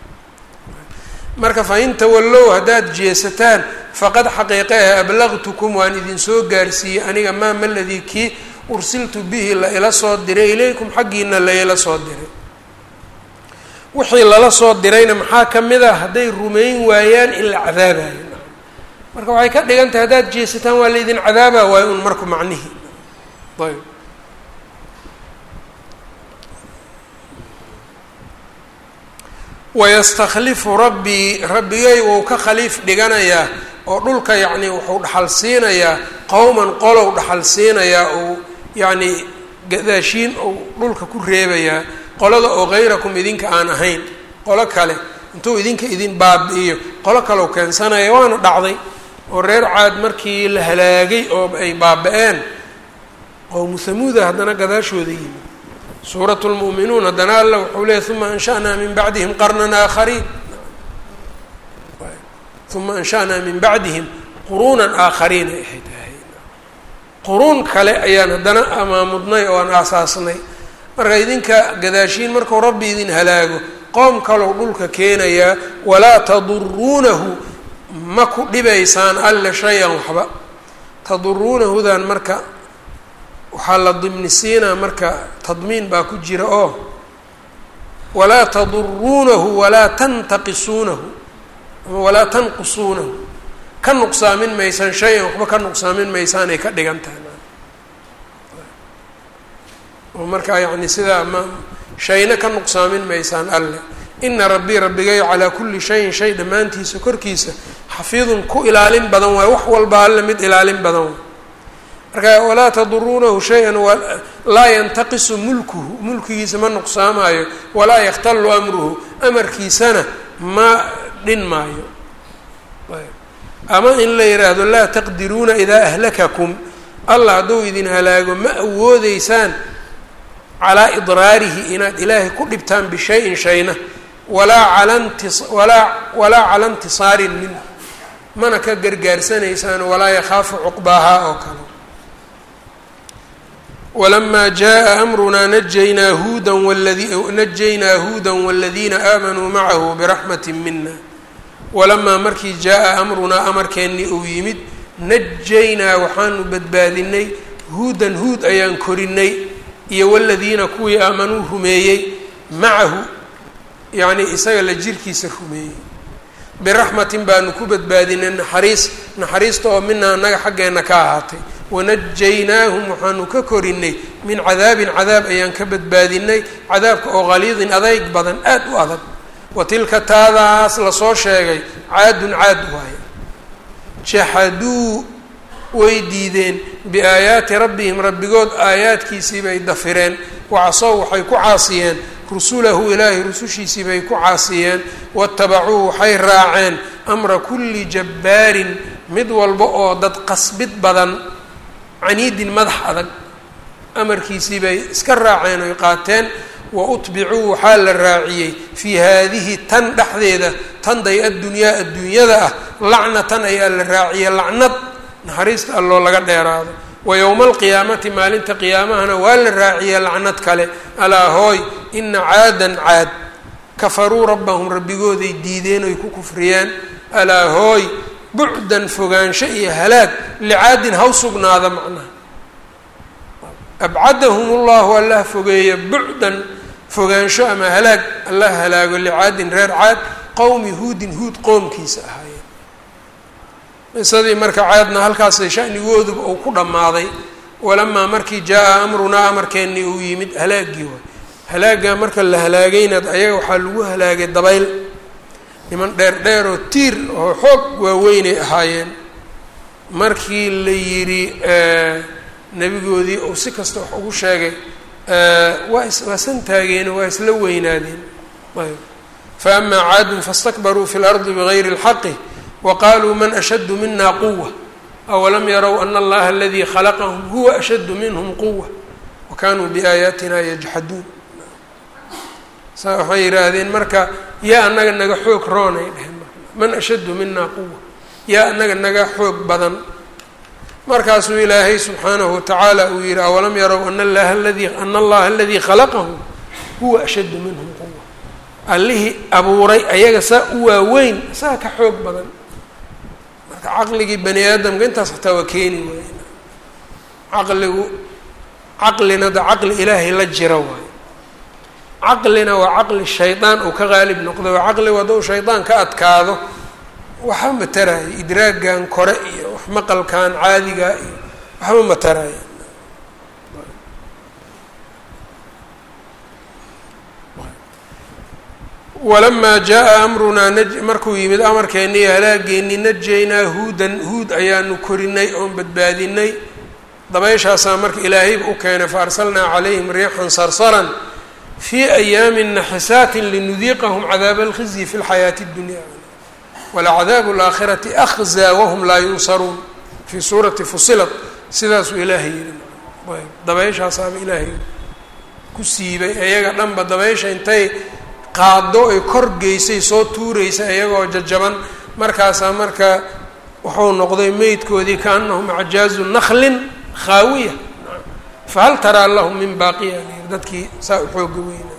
marka fain tawallow haddaad jeesataan faqad xaqiiqe ah ablaqtukum waan idinsoo gaarsiiyey aniga maa maladii kii ursiltu bihi la ila soo diray ilaykum xaggiina la ila soo diray wixii lala soo dirayna maxaa ka mid ah hadday rumayn waayaan in la cadaabayo marka waxay ka dhigan tahay haddaad jeesataan waa laydin cadaaba waayo un marku macnihii ayb wayastakhlifu rabbii rabbigay wou ka khaliif dhiganayaa oo dhulka yacni wuxuu dhaxal siinayaa qowman qolow dhaxal siinayaa ou yacni gadaashiin ou dhulka ku reebayaa qolada oo hayrakum idinka aan ahayn qolo kale intuu idinka idin baabi'iyo qolo kalew keensanaya waana dhacday oo reer caad markii la halaagay oo ay baaba-een qowmu hamuuda haddana gadaashooda yimi suurat lmu'minuun haddana alla wuxuu leeyay uma ansha'naa min bacdihim qarnan aakhariin uma ansha'naa min bacdihim quruunan aakhariin ay ahayd quruun kale ayaan haddana amaamudnay oo aan aasaasnay marka idinka gadaashiin markuu rabbi idin halaago qoom kalow dhulka keenayaa walaa taduruunahu ma ku dhibaysaan alle shay-an waxba taduruunahudan marka waxaa la dimnisiinaa marka tadmiin baa ku jira oo walaa taduruunahu walaa tantaqisuunahu ama walaa tanqusuunahu ka nuqsaamin maysaan shay-an waxba ka nuqsaamin maysaanay ka dhigan tahay oo markaa yacni sidaa ma shayna ka nuqsaamin maysaan alle ina rabbii rabbigay calaa kulli shayin shay dhammaantiisa korkiisa xafiidun ku ilaalin badan waay wax walba alle mid ilaalin badan waay marka walaa taduruunahu shay-an laa yantaqisu mulkuhu mulkigiisa ma nuqsaamaayo walaa yakhtallu amruhu amarkiisana ma dhin maayo ama in la yidhaahdo laa taqdiruuna idaa ahlakakum allah hadduu idin halaago ma awoodeysaan calaa idraarihi inaad ilaahay ku dhibtaan bishayin shayna walaa cala ntis walaa walaa cala intisaarin minhu mana ka gargaarsanaysaan walaa yakhaafu cuqbaahaa oo kale walamaa jaa amrunaa najaynaa huudan waladi najaynaa huudan waladiina aamanuu macahu biraxmati mina walamaa markii jaa-a amrunaa amarkeennii uu yimid najaynaa waxaanu badbaadinay huudan huud ayaan korinay iyo waladiina kuwii aamanuu rumeeyey macahu yacnii isaga la jirkiisa rumeeyey biraxmatin baanu ku badbaadinay naxariis naxariista oo mina annaga xaggeenna ka ahaatay wanajaynaahum waxaanu ka korinay min cadaabin cadaab ayaan ka badbaadinay cadaabka oo qaliidin adayg badan aad u adag wa tilka taadaas lasoo sheegay caadun caad waaye jaxaduu way diideen biaayaati rabbihim rabbigood aayaadkiisii bay dafireen wacasow waxay ku caasiyeen rusulahu ilaahay rusushiisii bay ku caasiyeen watabacuu waxay raaceen amra kulli jabbaarin mid walba oo dad qasbid badan caniidin madax adag amarkiisii bay iska raaceen oy qaateen wa utbicuu waxaa la raaciyey fii haadihi tan dhexdeeda tanday addunyaa adduunyada ah lacnatan ayaa la raaciyey lacnad naxariista alloo laga dheeraado wa yowma alqiyaamati maalinta qiyaamahana waa la raaciyey lacnad kale alaa hooy ina caadan caad kafaruu rabbahum rabbigooday diideen oy ku kufriyeen alaa hooy bucdan fogaansho iyo halaag licaadin haw sugnaada macnaha abcadahum ullahu allah fogeeya bucdan fogaansho ama halaag allah halaago licaadin reer caad qowmi huudin huud qoomkiisa ahaayeen qisadii marka caadna halkaasay shanigooduba uu ku dhammaaday walamaa markii jaa-a amrunaa amarkeennii uu yimid halaagii waay halaagaa marka la halaagaynad ayaga waxaa lagu halaagay dabayl niman dheer dheer oo tiir oo xoog waaweynay ahaayeen markii la yidhi nebigoodii uu si kasta wax ugu sheegay waa is waa san taageeno waa isla weynaadeen ayb fa amaa caadun faاstakbaruu fi اlardi bigayri اlxaqi waqaluu man ashaddu mina quwa awalam yarow ana allaha aladii khalaqahum huwa ashaddu minhm quwa wakanuu biaayaatina yajxaduun saa waxay yidhaahdeen marka yaa anaga naga xoog roonay dheheen man ashaddu mina quwa yaa anaga naga xoog badan markaasuu ilaahay subxaanahu watacaala uu yihi awalam yarow ana allaha aladii ana allaha aladii khalaqahum huwa ashaddu minhum quwa allihii abuuray ayaga saa u waaweyn saa ka xoog badan marka caqligii bani aadamka intaas xataa waa keeni waay caqligu caqlina da caqli ilaahay la jira waayo caqlina waa caqli shaydaan uu ka qaalib noqday waa caqligu hadduu shaydaan ka adkaado waxba mataraayo idraagan kore iyo wax maqalkan caadiga iyo waxba mataraayo walamaa jaa amrunaa naj markuu yimid amarkeennii halaageennii najaynaa huudan huud ayaanu korinay oon badbaadinay dabayshaasaa marka ilaahayba u keenay fa arsalnaa calayhim riixan sarsaran fii ayaamin naxisaatin linudiiqahum cadaaba alkhizyi fi lxayaati اddunya walacadaabu alaakhirati akhzaa wahum laa yunsaruun fii suurati fusilat sidaasuu ilaahay yihi dabayshaasaaba ilaahay ku siibay iyaga dhanba dabaysha intay qaado ay kor geysay soo tuuraysa iyagoo jajaban markaasaa marka wuxuu noqday meydkoodii kaanahum acjaazu naklin khaawiya fahal taraa lahum min baaqiya lyiri dadkii saa u xooga weyna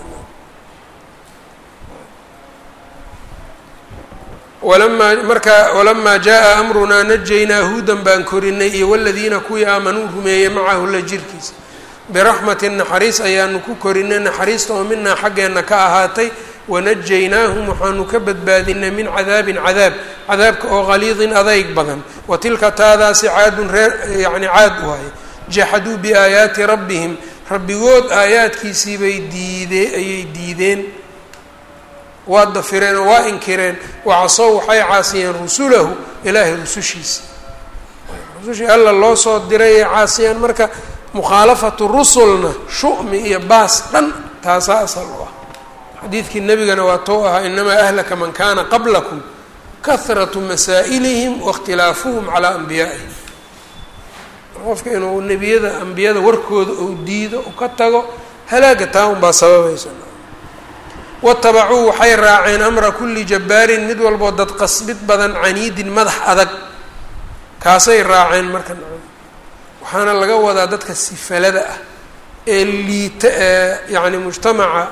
walamaa marka walamaa jaa amrunaa najaynaa huudan baan korinay iyo waladiina kuwii aamanuu rumeeyey macahu la jirkiisa biraxmatin naxariis ayaanu ku korinay naxariista oo minaa xaggeenna ka ahaatay wanajaynaahum waxaanu ka badbaadinay min cadaabin cadaab cadaabka oo qaliidin adayg badan wa tilka taadaasi caadun reer yacni caad waaye jaxaduu biaayaati rabbihim rabbigood aayaadkiisiibay diidee ayay diideen waa dafireen oo waa inkireen wacasow waxay caasiyeen rusulahu ilaahay rusushiisa rusushii alla loo soo diray ay caasiyeen marka mukhaalafatu rusulna shu'mi iyo baas dhan taasaa asal u ah xadiidkii nebigana waa tou ahaa inamaa ahlaka man kaana qablakum kahratu masaa'ilihim waاkhtilaafuhum calaa anbiyaa'ihim qofka inuu nebiyada ambiyada warkooda uu diido u ka tago halaaga taa unbaa sababaysa watabacuu waxay raaceen amra kulli jabbaarin mid walboo dad qasbid badan caniidin madax adag kaasay raaceen marka waxaana laga wadaa dadka sifalada ah ee liita ee yacni mujtamaca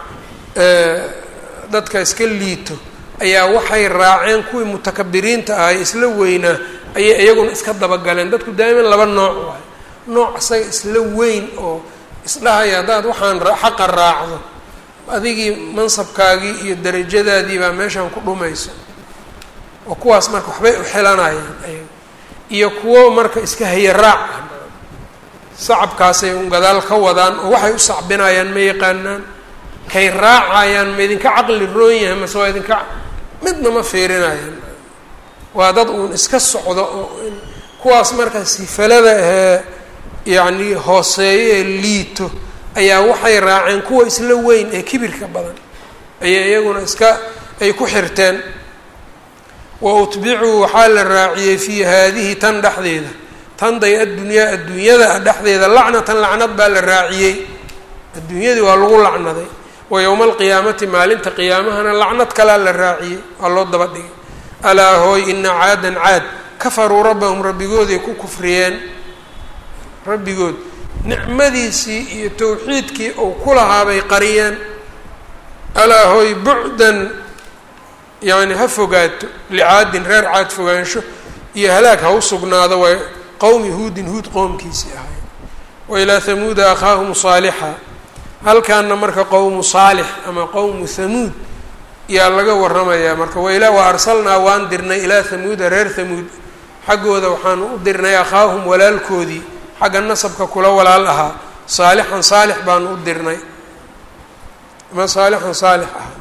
dadka iska liito ayaa waxay raaceen kuwii mutakabiriinta ahay isla weynaa ayay iyaguna iska dabagaleen dadku daa'iman laba nooc waayo nooc isaga isla weyn oo isdhahaya haddaad waxaan xaqa raacdo adigii mansabkaagii iyo darajadaadii baa meeshaan ku dhumayso oo kuwaas marka waxbay u xilanayaan ayaga iyo kuwo marka iska haya raac ah sacabkaasay un gadaal ka wadaan oo waxay u sacbinayaan ma yaqaanaan kay raacayaan ma idinka caqli roon yahay mase waa idinka midna ma fiirinayaan waa dad uun iska socdo oo kuwaas marka sifalada ahee yacni hooseeyo ee liito ayaa waxay raaceen kuwa isla weyn ee kibirka badan ayay iyaguna iska ay ku xirteen wa utbicuu waxaa la raaciyey fii haadihi tan dhexdeeda tanday addunyaa adduunyada dhexdeeda lacnatan lacnad baa la raaciyey adduunyadii waa lagu lacnaday wa yowma alqiyaamati maalinta qiyaamahana lacnad kalaa la raaciyey waa loo daba dhigay alaa hooy ina caadan caad kafaruu rabbahum rabbigooday ku kufriyeen rabbigood nicmadiisii iyo towxiidkii uu ku lahaa bay qariyeen alaa hooy bucdan yacni ha fogaato licaadin reer caad fogaansho iyo halaag ha u sugnaado waa qowmi huudin huud qoomkiisii ahay wa ilaa hamuuda akhaahum saalixa halkaana marka qowmu saalix ama qowmu hamuud yaa laga waramayaa marka wailaa wa arsalnaa waan dirnay ilaa hamuuda reer hamuud xaggooda waxaanu u dirnay akhaahum walaalkoodii xagga nasabka kula walaal ahaa saalixan saalix baanu u dirnay ama saalixan saalix ahaa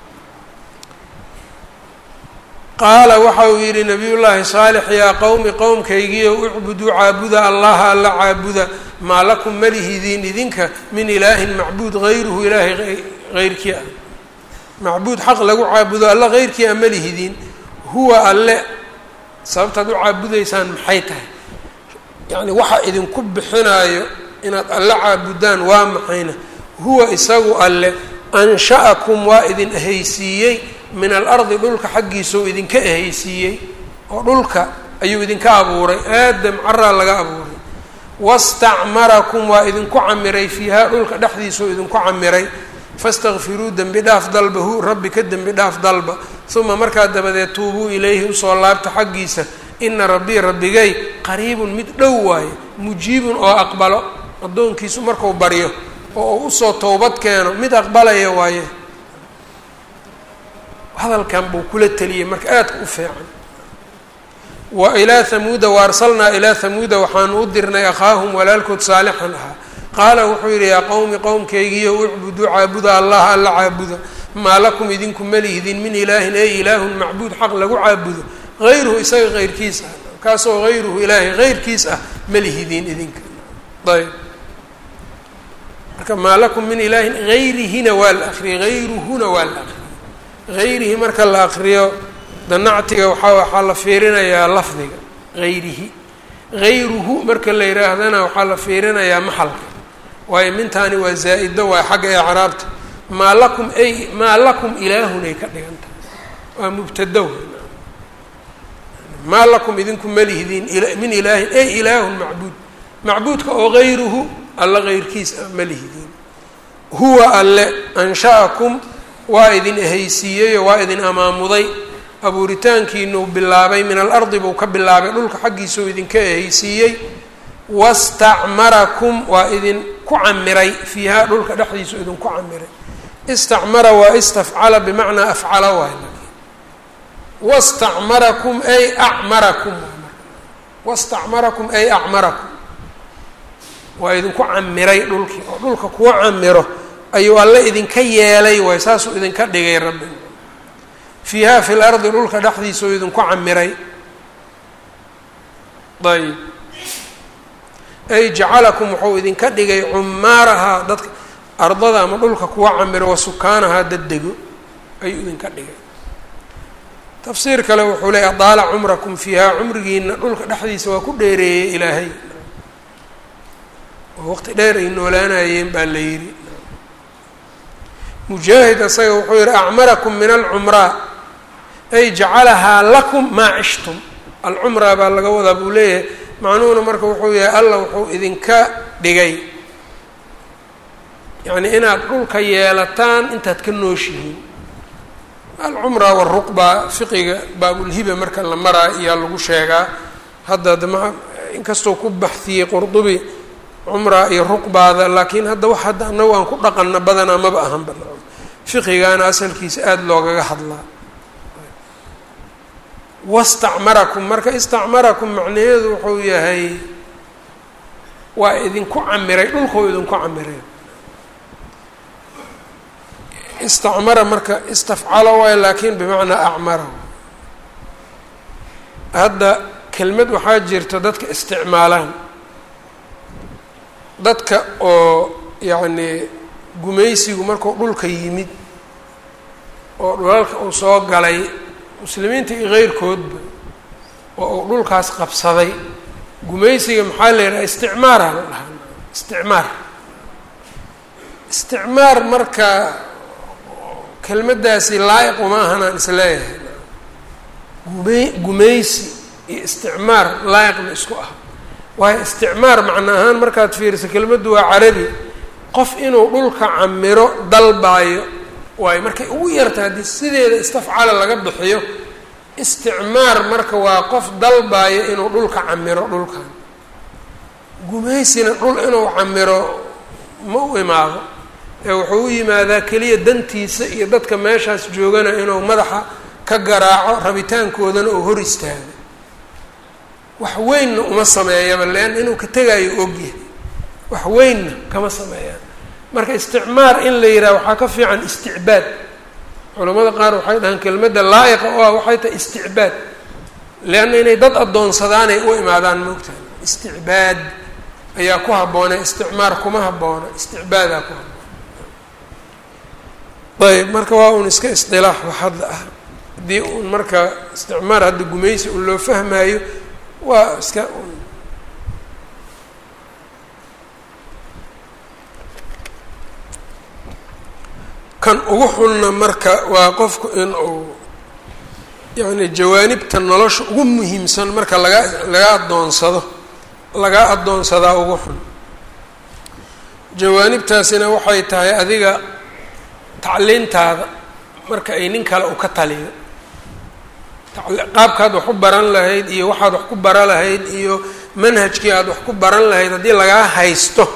qaala waxa uu yidhi nabiy llaahi saalix yaa qowmi qowmkaygiio ucbuduu caabuda allaha alla caabuda maa lakum malihidiin idinka min ilaahin macbuud hayruhu ilaahay heyrkii ah macbuud xaq lagu caabudo alla heyrkii a malihidiin huwa alle sababtaad u caabudaysaan maxay tahay yacni waxa idinku bixinaayo inaad alle caabudaan waa maxayna huwa isagu alle ansha'akum waa idin ahaysiiyey min alardi dhulka xaggiisau idinka ehaysiiyey oo dhulka ayuu idinka abuuray aadam caraa laga abuuray wastacmarakum waa idinku camiray fiihaa dhulka dhexdiisau idinku camiray fastakfiruu dembi dhaaf dalba hu rabbi ka dembi dhaaf dalba uma markaa dabadeed tuubuu ilayhi usoo laabta xaggiisa ina rabbii rabbigay qariibun mid dhow waaye mujiibun oo aqbalo addoonkiisu marku baryo oo uu usoo towbad keeno mid aqbalaya waaye hadalkan buu kula teliyey marka aadka u fiican wa ilaa hamuuda wa arsalnaa ilaa hamuuda waxaanu u dirnay akhaahum walaalkood saalixan ahaa qaala wuxuu yidhi yaa qowmi qowmkaygiiyo ucbuduu caabuda allaha alla caabuda maa lakum idinku malihdin min ilaahin ey ilaahun macbuud xaq lagu caabudo hayruhu isaga heyrkiis ah kaasoo hayruhu ilaahay heyrkiis ah malihidiin idinka ayb marka maa lakum min ilaahin hayrihina waa la akriyay hayruhuna waa la akriyay hayrihi marka la akriyo danactiga waxaa waxaa la fiirinayaa lafdiga hayrihi hayruhu marka la yidhaahdana waxaa la fiirinayaa maxalka waayo mintaani waa zaa-ido waa xagga ecraabta maa lakum ay maa lakum ilaahun ay ka dhigan tahay waa mubtado maa lakum idinku malihdiin min ilaahin ay ilaahun macbuud macbuudka oo hayruhu alla heyrkiis a malihdiin huwa alle ansha'akum waa idin ehaysiiyeyo waa idin amaamuday abuuritaankiinuu bilaabay min alardi buu ka bilaabay dhulka xaggiisuu idinka ehaysiiyey wastacmarakum waa idin ku camiray fiihaa dhulka dhexdiisu idinku camiray istacmara waa istafcala bimacnaa afcala waay wastacmarakum ay acmarakum wastacmarakum ay acmarakum waa idinku camiray dhulkii oo dhulka kuwa camiro ayuu alle idinka yeelay waay saasuu idinka dhigay rabbi fiiha fi lardi dhulka dhexdiisuu idinku camiray ayb ay jacalakum wuxuu idinka dhigay cumaarahaa dadka ardada ama dhulka kuwa camiro wa sukaanahaa daddego ayuu idinka dhigay tafsiir kale wuxuu leey adaala cumrakum fiihaa cumrigiina dhulka dhexdiisa waa ku dheereeyey ilaahay oo waqti dheer ay noolaanayeen baa la yidhi mujaahid isaga wuxuu yihi acmarakum min alcumraa ay jacalahaa lakum maa cishtum alcumraa baa laga wadaa buu leeyahay macnuhuna marka wuxuu yahay alla wuxuu idinka dhigay yacni inaad dhulka yeelataan intaad ka nooshihiin alcumra waruqba fiqiga baabulhiba marka la maraa iyaa lagu sheegaa hadda dama inkastoo ku baxiyey qurdubi cumra iyo ruqbaada laakiin hadda wax hadda anagu aan ku dhaqana badanaa maba ahan bana fiqigaana asalkiisa aada loogaga hadlaa wastacmarakum marka istacmarakum macnaheedu wuxuu yahay waa idinku camiray dhulkau idinku camiray istacmara marka istafcalo waayo laakiin bimacnaa acmara hadda kelmad waxaa jirta dadka isticmaalaan dadka oo yacnii gumaysigu markuu dhulka yimid oo dhulalka uu soo galay muslimiinta iyo keyrkoodba oo uu dhulkaas qabsaday gumaysiga maxaa la yidhaha isticmaara la dhahaa isticmaar isticmaar marka kelmaddaasi laa'iq uma ahanaan isleeyahay gumey gumaysi iyo isticmaar laa'iqna isku ah waayo isticmaar macno ahaan markaad fiiriso kelmaddu waa carabi qof inuu dhulka camiro dalbaayo waayo markay ugu yarta haddii sideeda istafcala laga bixiyo isticmaar marka waa qof dalbaayo inuu dhulka camiro dhulkan gumaysina dhul inuu camiro ma u imaado ee wuxuu u yimaadaa keliya dantiisa iyo dadka meeshaas joogana inuu madaxa ka garaaco rabitaankoodana oo hor istaago wax weynna uma sameeyaba leanna inuu ka tegaayo ogyahay wax weynna kama sameeyaan marka isticmaar in la yidhaha waxaa ka fiican isticbaad culamada qaar waxay dhahaan kelmadda laa'iqa oo ah waxay tahay isticbaad leanna inay dad addoonsadaanay u imaadaan moogtahay isticbaad ayaa ku habboonay isticmaar kuma habboona isticbaadaa ku habboona ayb marka waa un iska isdilaax wax hadda ah haddii un marka isticmaar hadda gumaysi un loo fahmaayo waa iska un kan ugu xunna marka waa qofku in uu yacni jawaanibta nolosha ugu muhiimsan marka laga laga addoonsado laga addoonsadaa ugu xun jawaanibtaasina waxay tahay adiga tacliintaada marka ay nin kale u ka taliyo qaabkaad wax ku baran lahayd iyo waxaad wax ku bara lahayd iyo manhajkii aad wax ku baran lahayd haddii lagaa haysto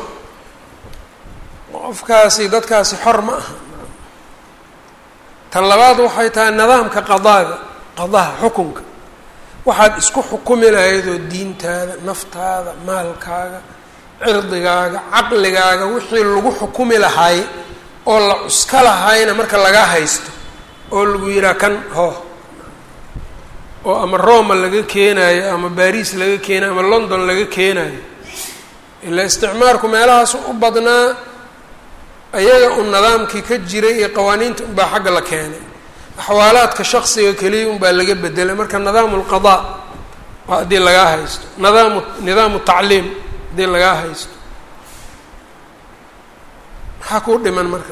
qofkaasi dadkaasi xor ma aha tan labaad waxay tahay nidaamka qadaaga qadaha xukunka waxaad isku xukumi lahayd oo diintaada naftaada maalkaaga cirdigaaga caqligaaga wixii lagu xukumi lahaay oo la cuska lahayna marka lagaa haysto oo lagu yidhaha kan hoo oo ama roma laga keenaayo ama baris laga keenayo ama london laga keenaayo ilaa isticmaarku meelahaas u badnaa ayaga un nidaamkii ka jiray iyo qawaaniinta unbaa xagga la keenay axwaalaadka shaksiga keliya unbaa laga bedelay marka nidaamu lqadaa waa haddii lagaa haysto nidaamu nidaamu tacliim haddii lagaa haysto maxaa kuu dhiman marka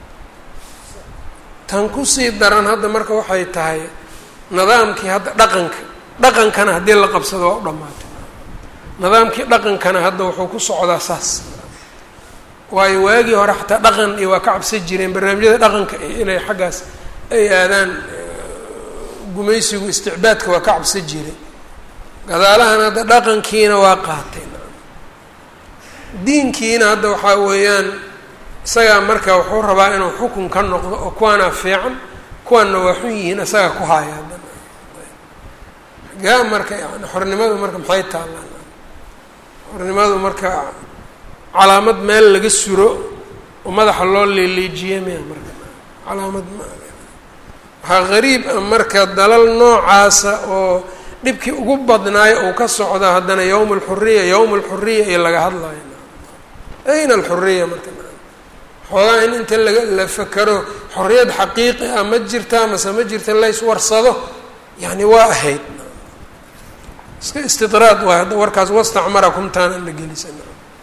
tan kusii daran hadda marka waxay tahay nidaamkii hadda dhaqanka dhaqankana haddii la qabsado waa u dhamaatay nidaamkii dhaqankana hadda wuxuu ku socdaa saas waayo waagii hore xataa dhaqan iyo waa ka cabsan jireen barnaamijyada dhaqanka inay xaggaas ay aadaan gumaysigu isticbaadka waa ka cabsan jiray gadaalahan hadda dhaqankiina waa qaatay diinkiina hadda waxaa weeyaan isagaa marka wuxuu rabaa inuu xukun ka noqdo oo kuwaanaa fiican kuwaanna waa xun yihiin isagaa ku haaya haddana gaa marka yani xornimadu marka maxay taallaan xornimadu marka calaamad meel laga suro oo madaxa loo leeleejiye miya marka calaamad ma waxaa gariib ah marka dalal noocaasa oo dhibkii ugu badnaayo uu ka socda haddana yowma alxuriya yowma alxuriya iyo laga hadlayo ayna alxuriya marka xoogaa in inta laga la fakero xorriyad xaqiiqi ah ma jirtaa mase ma jirta lays warsado yani waa ahayd iska istidraad waay hadda warkaas wastacmarakum taana la gelisana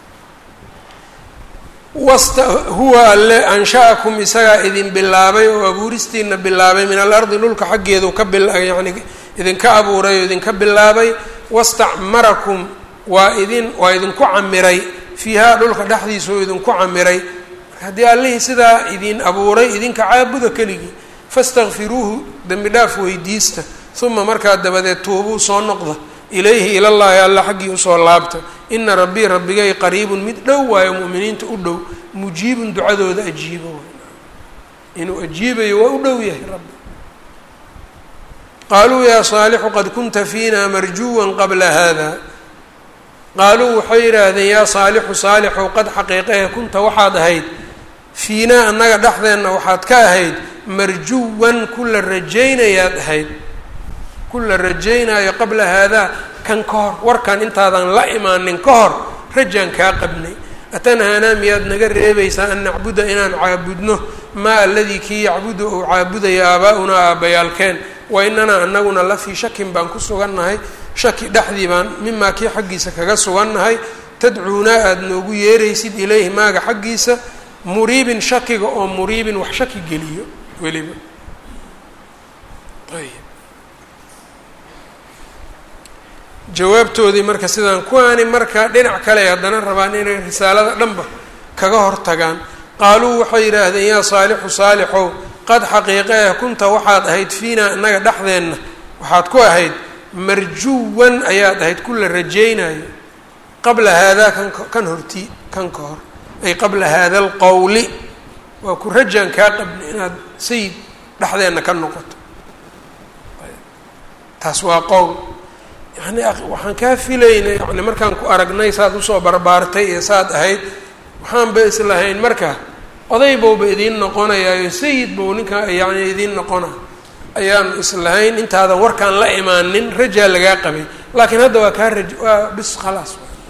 wasta huwa alle ansha'akum isagaa idin bilaabay oo abuuristiina bilaabay min alardi dhulka xaggeedu ka bil yani idinka abuuray oo idinka bilaabay wastacmarakum waa idin waa idinku camiray fiihaa dhulka dhexdiisa oo idinku camiray haddii allihii sidaa idin abuuray idinka caabuda keligii fastakfiruuhu dembi dhaaf weydiista uma markaa dabadeed tuubuu soo noqda ilayhi ilallaahi alla xaggii usoo laabta ina rabbii rabbigay qariibun mid dhow waayo mu'miniinta u dhow mujiibun ducadooda ajiibo inuu ajiibayo waa u dhow yahay rabbi qaaluu yaa saalixu qad kunta fiina marjuwan qabla hada qaaluu waxay yidhaahdeen yaa saalixu saalixow qad xaqiiqahe kunta waxaad ahayd fiinaa annaga dhexdeenna waxaad ka ahayd marjuwan kula rajaynayaad ahayd kula rajaynaayo qabla haadaa kan ka hor warkan intaadan la imaanin ka hor rajaan kaa qabnay atanhaanaa miyaad naga reebaysaa an nacbuda inaan caabudno maa aladii kii yacbudu ou caabudaya aabaa-unaa aabbayaalkeen wa inanaa anaguna la fii shakin baan ku sugannahay shaki dhexdii baan mimaa kii xaggiisa kaga sugannahay tadcuunaa aada noogu yeeraysid ilayhi maaga xaggiisa muriibin shakiga oo muriibin wax shaki geliyo weliba ayb jawaabtoodii marka sidaan kuwaani marka dhinac kale haddana rabaan inay risaalada dhanba kaga hortagaan qaaluu waxay yidhaahdeen yaa saalixu saalixow qad xaqiiqe ah kunta waxaad ahayd fiinaa innaga dhexdeenna waxaad ku ahayd marjuwan ayaad ahayd kula rajaynayo qabla haadaa kan kan horti kan ka hor ay qabla haada alqowli waa ku rajaan kaa qabni inaad sayid dhexdeenna ka noqoto taas waa qowl yani waxaan kaa filaynay yani markaan ku aragnay saad usoo barbaartay iyo saad ahayd waxaanba islahayn marka oday bowba idiin noqonayaayo sayid bow ninkaa yani idiin noqona ayaanu islahayn intaadan warkaan la imaanin rajaa lagaa qabay laakiin hadda waa kaa raj waa bis khalaas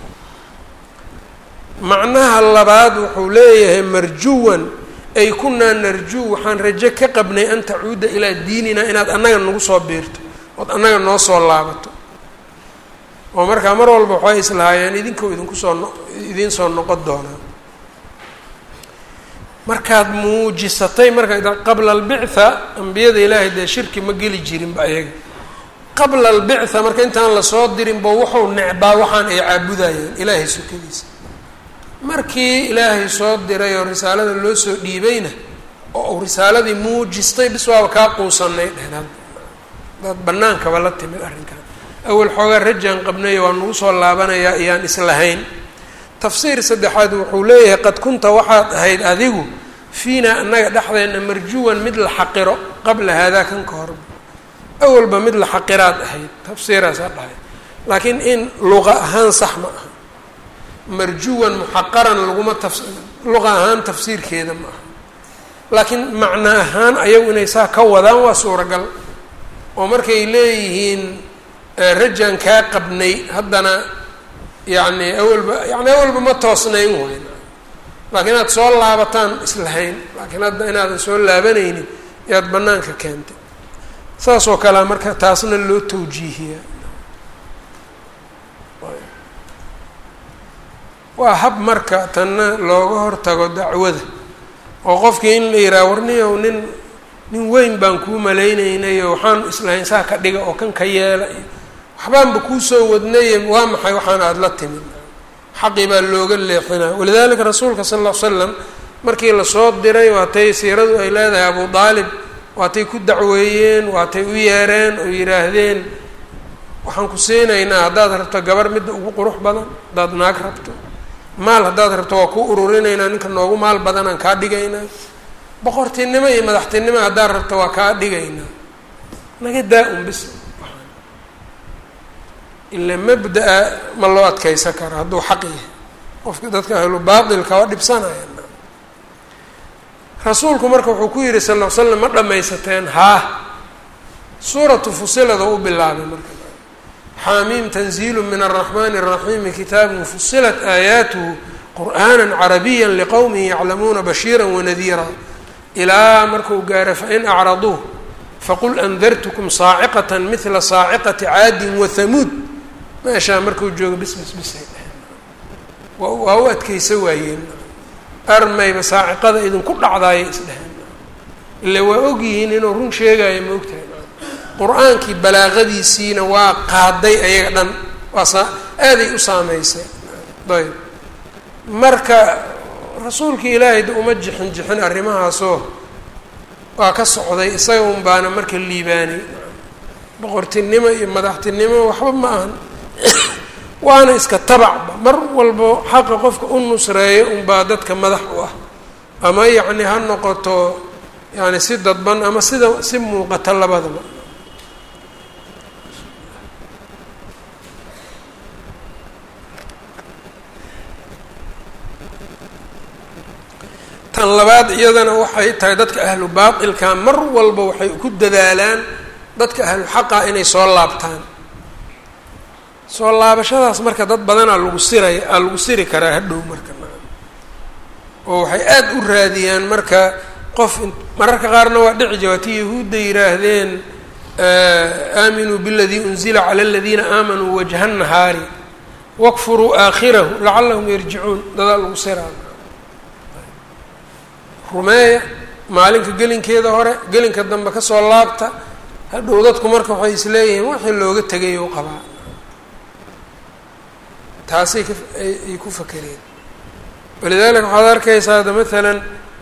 macnaha labaad wuxuu leeyahay marjuwan ay kunaa narjuu waxaan rajo ka qabnay an tacuuda ilaa diinina inaad annaga nagu soo biirto ood annaga noo soo laabato oo markaa mar walba waxay islahaayeen idinkoo idinku soo no idiin soo noqon doonaa markaad muujisatay marka qabla albictha ambiyada ilaahay dee shirki ma geli jirinba ayaga qabla albictha marka intaan lasoo dirinba wuxuu necbaa waxaan ay caabudayeen ilaahay sukadiisa markii ilaahay soo diray oo risaalada loo soo dhiibayna oo uu risaaladii muujistay bis waaba kaa quusanay dhehnaad daad bannaankaba la timid arrinkan awal xoogaa rajaan qabnayo waa nagu soo laabanayaa ayaan islahayn tafsiir saddexaad wuxuu leeyahay qad kunta waxaad ahayd adigu fiinaa annaga dhexdeenna marjuwan mid la xaqiro qabla haadaa kan ka hor awalba mid la xaqiraad ahayd tafsiiraasaa dhahay laakiin in luqa ahaan sax ma aha marjuwan muxaqaran laguma taf luqa ahaan tafsiirkeeda ma aha laakiin macno ahaan ayagu inay saa ka wadaan waa suuragal oo markay leeyihiin rajaan kaa qabnay haddana yacni awalba yani awalba ma toosnayn wayn laakiin inaad soo laabataan islahayn laakiin hadda inaadan soo laabanaynin yaad banaanka keentay saas oo kalea marka taasna loo tawjiihiyaa waa hab marka tanna looga hortago dacwada oo qofkii in la yidhaha warniyow nin nin weyn baan kuu malaynaynayo waxaan islahayn saa ka dhiga oo kan ka yeela iyo waxbaanba kuusoo wadnaye waa maxay waxaan aada la timid xaqii baa looga leexinaa walidalika rasuulka sala alla l slam markii lasoo diray waatay siiradu ay leedahay abu daalib waatay ku dacweeyeen waatay u yeereen oo yidhaahdeen waxaan ku siinaynaa haddaad rabto gabar midda ugu qurux badan haddaad naag rabto maal haddaad rabto waa ku ururinaynaa ninka noogu maal badanaan kaa dhigaynaa boqortinimo iyo madaxtinimo haddaad rabto waa kaa dhigaynaa naga daa-un bis ila mabda-a ma loo adkeysan karo hadduu xaq yahay qofka dadka ahlu baatilka waa dhibsanaya rasuulku marka wuxuu ku yihi sal l slam ma dhamaysateen haa suuratu fusilada u bilaabay marka xaamiim tanziilu min araxmani الraxiimi kitaabun fusilat aayaatuhu qur'aana carabiya liqowmin yaclamuuna bashiira wanadiira ilaa marku gaaro fain acraduu faqul andartukum saaciqat mila saaciqati caadin wahamuud meeshaa markuu joogo bis bis bisay dheheen waa u adkeysa waayeen armayba saaciqada idinku dhacdaayay isdheheen ila waa ogyihiin inuu run sheegayo ma ogtahay qur-aankii balaaqadiisiina waa qaaday ayaga dhan waa saa aaday u saameysay ayb marka rasuulkii ilaahay da uma jixin jixin arrimahaasoo waa ka socday isaga un baana marka liibaanay boqortinimo iyo madaxtinimo waxba ma ahan waana iska tabacba mar walbo xaqa qofka u nusreeyo unbaa dadka madax u ah ama yacni ha noqoto yani si dadban ama sida si muuqata labadaba tan labaad iyadana waxay tahay dadka ahlu baatilka mar walba waxay ku dadaalaan dadka ahlu xaqa inay soo laabtaan soo laabashadaas marka dad badanaa lagu siray aa lagu siri karaa hadhow marka oo waxay aada u raadiyaan marka qof mararka qaarna waa dhici jawaati yahuudda yidhaahdeen aaminuu biladii unzila cala aladiina aamanuu wajha nahaari wakfuruu aakhirahu lacalahum yarjicuun dadaa lagu siraa rumeeya maalinka gelinkeeda hore gelinka dambe kasoo laabta hadhow dadku marka waxay isleeyihiin wixii looga tegay u qabaa taasay kaay ku fakereen walidaalika waxaad arkaysaa ada maalan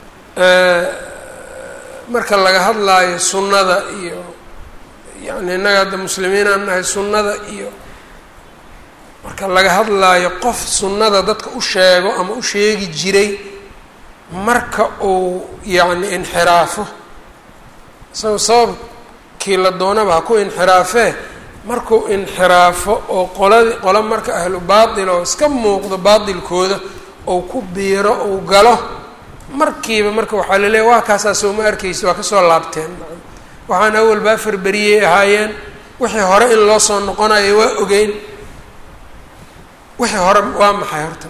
marka laga hadlaayo sunnada iyo yani innaga hadda muslimiinaan nahay sunnada iyo marka laga hadlaayo qof sunnada dadka u sheego ama u sheegi jiray marka uu yacni inxiraafo isagoo sababkii la doonaba ha ku inxiraafee markuu inxiraafo oo qoladi qolo marka ahlu baatil oo iska muuqdo baatilkooda ou ku biiro ou galo markiiba marka waxaa la leeya waa kaasaa soo ma arkaysa waa kasoo laabteen waxaan awal baa farberiyey ahaayeen wixii hore in loo soo noqonayo waa ogeyn wixii hore waa maxay horta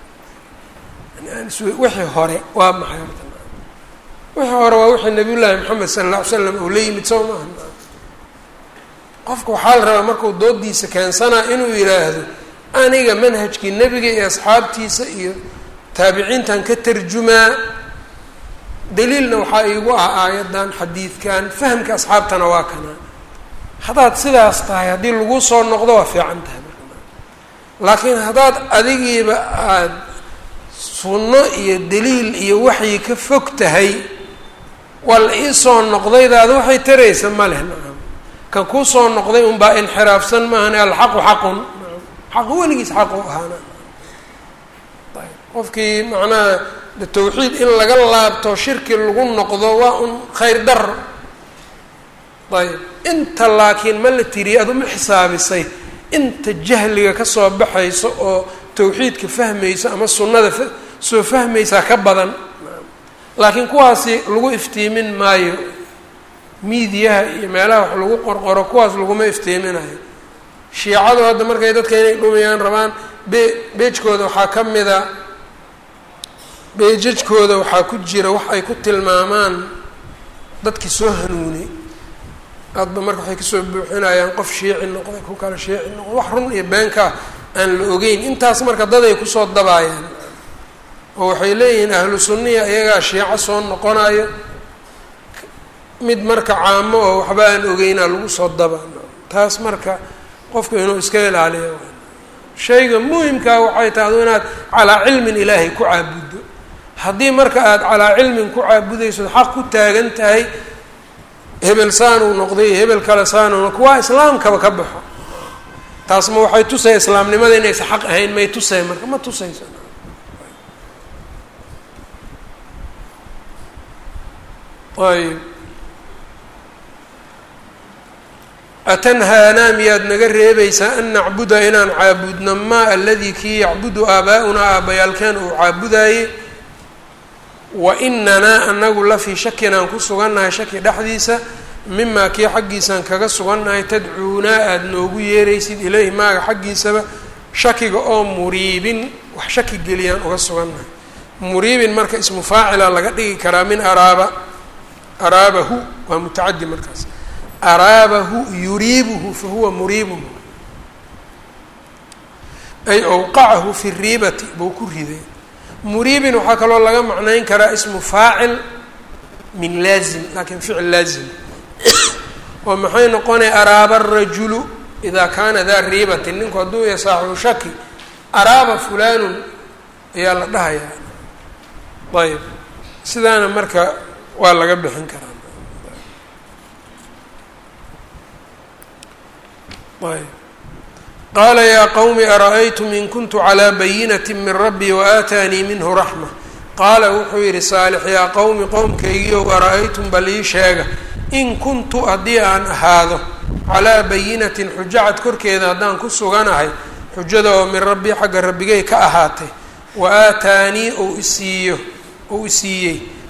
wixii hore waa maxay horta wixii hore waa wixii nabiy llaahi maxamed sala alla ly slam uu la yimid soo maaha qofka waxaa la rabaa markuu doodiisa keensanaa inuu yidhaahdo aniga manhajkii nebiga iyo asxaabtiisa iyo taabiciintan ka tarjumaa daliilna waxaa iigu ah aayaddan xadiidkan fahamka asxaabtana waa kana haddaad sidaas tahay haddii lagu soo noqdo waa fiican tahay laakiin haddaad adigiiba aada sunno iyo daliil iyo waxyi ka fog tahay waa la ii soo noqdaydaada waxay taraysa ma leh nacam kan kuu soo noqday unbaa inxiraafsan maahane alxaqu xaqun xaq weligiis xaqu ahaana qofkii macnaha de tawxiid in laga laabto shirki lagu noqdo waa un khayr daro ayb inta laakiin ma la tiriye ad uma xisaabisay inta jahliga kasoo baxayso oo tawxiidka fahmayso ama sunnada soo fahmaysaa ka badan laakiin kuwaasi lagu iftiimin maayo miidiyaha iyo meelaha wax lagu qorqoro kuwaas laguma iftiiminayo shiicadu hadda markay dadka inay dhumiyaan rabaan be beejkooda waxaa ka mida beejajkooda waxaa ku jira wax ay ku tilmaamaan dadkii soo hanuunay aadba marka waxay kasoo buuxinayaan qof shiici noqday ku kale shiici noqday wax run iyo beenkaa aan la ogeyn intaas marka dad ay kusoo dabaayaan oo waxay leeyihiin ahlu sunniya iyagaa shiico soo noqonayo mid marka caamo oo waxba aan ogeynaa lagu soo daba taas marka qofku inuu iska ilaaliyo shayga muhimkaa waxay tahay adu inaad calaa cilmin ilaahay ku caabuddo haddii marka aada calaa cilmin ku caabudayso xaq ku taagan tahay hebel saanuu noqday hebel kale saanuu noq waa islaamkaba ka baxo taas ma waxay tusay islaamnimada inaysa xaq ahayn may tusay marka ma tusayso ayb atanhaanaa miyaad naga reebaysaa an nacbuda inaan caabudno maa aladii kii yacbudu aabaa-unaa aabbayaalkeen uu caabudaayey wa inanaa anagu la fii shakin aan ku sugannahay shaki dhexdiisa mimaa kii xaggiisaan kaga sugannahay tadcuunaa aada noogu yeeraysid ilayhi maaga xaggiisaba shakiga oo muriibin wax shaki geliyaan uga sugannahay muriibin marka ismu faacila laga dhigi karaa min araaba araabahu waa mutacadi markaas araabahu yuriibuhu fahuwa muriibuhu ay awqacahu fi riibati buu ku riday muriibin waxaa kaloo laga macnayn karaa ismu faacil min laazim laakiin ficil laazim oo maxay noqonaya araaba arajulu idaa kaana daa riibatin ninku hadduu ya saaxibu shaki araaba fulanun ayaa la dhahayaa ayb sidaana marka waa laga bixin karaa ayb qaala yaa qowmi ara-aytum in kuntu calaa bayinati min rabbii waaataanii minhu raxma qaala wuxuu yidhi saalix yaa qowmi qowmkaygiiow ara-aytum bal ii sheega in kuntu haddii aan ahaado calaa bayinatin xujacad korkeeda haddaan ku suganahay xujada oo min rabbii xagga rabbigay ka ahaatay wa aataanii ou isiiyo ou isiiyey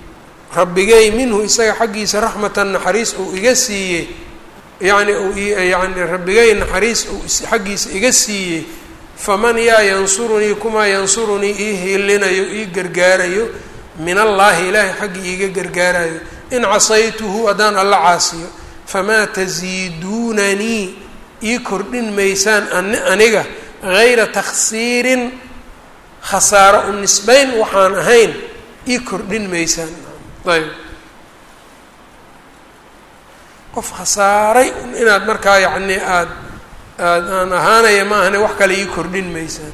rabbigay minhu isaga xaggiisa raxmatan naxariis uu iga siiyey yacni uu yani rabbigay naxariis uu xaggiisa iga siiyey faman yaa yansurunii kumaa yansurunii ii hiilinayo ii gargaarayo min allaahi ilaahay xaggii iiga gargaarayo in casaytuhu haddaan alla caasiyo famaa tasiiduunanii ii kordhin maysaan aniga hayra takhsiirin khasaaro u nisbayn waxaan ahayn ii kordhin maysaan ayb qof khasaaray inaad markaa yacni aad aad aan ahaanaya ma ahane wax kale ii kordhin maysaan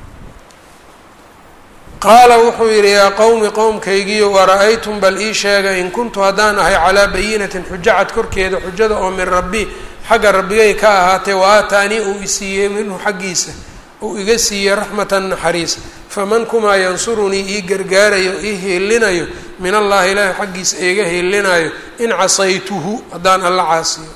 qaala wuxuu yidhi yaa qowmi qowmkaygiiyo wara-aytum bal ii sheega in kuntu haddaan ahay calaa bayinatin xujacad korkeeda xujada oo min rabbi xagga rabbigay ka ahaatee wa aataanii uu isiiyey minhu xaggiisa uu iga siiyey raxmatan naxariis faman kumaa yansurunii ii gargaarayo ii hiilinayo min allahi ilaahi xaggiisa iiga hiilinayo in casaytuhu haddaan alla caasiyo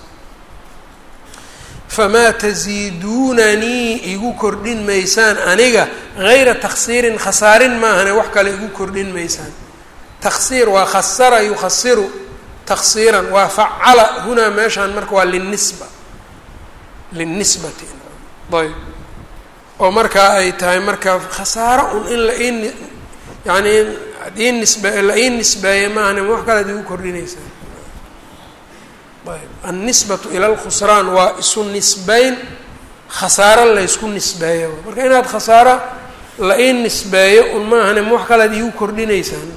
famaa tasiiduunanii igu kordhin maysaan aniga hayra taksiirin khasaarin maahane wax kale igu kordhin maysaan taksiir waa khasara yukhasiru taksiiran waa facala hunaa meeshaan marka waa linisba linisbati ayb oo markaa ay tahay marka khasaaro un in la ii yani ii nisbe la ii nisbeeye maahane wax kale ad igu kordhinaysaan ayb annisbatu ila lkhusraan waa isu nisbeyn khasaaro laysku nisbeeyo marka inaad khasaaro la ii nisbeeyo un maahane ma wax kalead iigu kordhinaysaan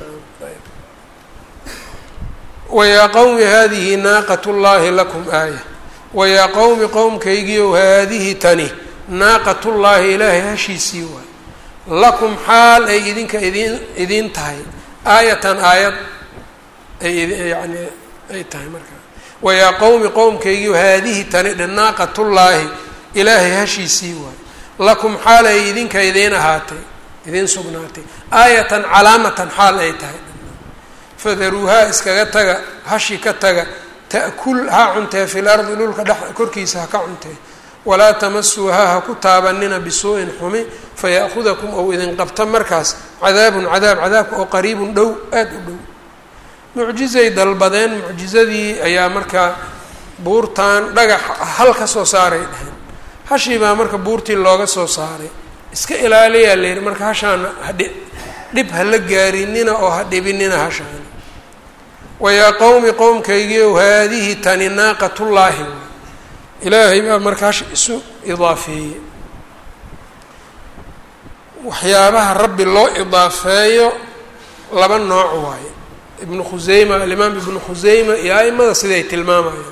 wayaa qowmi hadihi naaqat llaahi lakum aaya wayaa qowmi qowmkaygiiow haadihi tani naaqatullaahi ilaahay hashiisii waay lakum xaal ay idinka idin idiin tahay aayatan aayad ay yani ay tahay markaa wayaa qowmi qowmkaygiio haadihi tani dhe naaqatullaahi ilaahay hashiisii waay lakum xaal ay idinka idiin ahaatay idiin sugnaatay aayatan calaamatan xaal ay tahay fadaruuhaa iskaga taga hashi ka taga ta'kul ha cuntee fil ardi dhulka dhex korkiisa ha ka cuntee walaa tamasuuhaa ha ku taabanina bisuu'in xumi faya'hudakum ou idin qabta markaas cadaabun cadaab cadaabka oo qariibun dhow aada u dhow mucjizay dalbadeen mucjizadii ayaa markaa buurtan dhagax hal ka soo saaray dheheen hashii baa marka buurtii looga soo saaray iska ilaaliyaa la yidhi marka hashaana hadhi dhib ha la gaarinina oo ha dhibinina hashaani wayaa qowmi qowmkaygiiow haadihi tani naaqatullaahi ilaahay baa marka hash isu idaafeeyey waxyaabaha rabbi loo idaafeeyo laba nooc waaye ibnu khuseyma alimaam ibnu khuseyma iyo aimada siday tilmaamayaan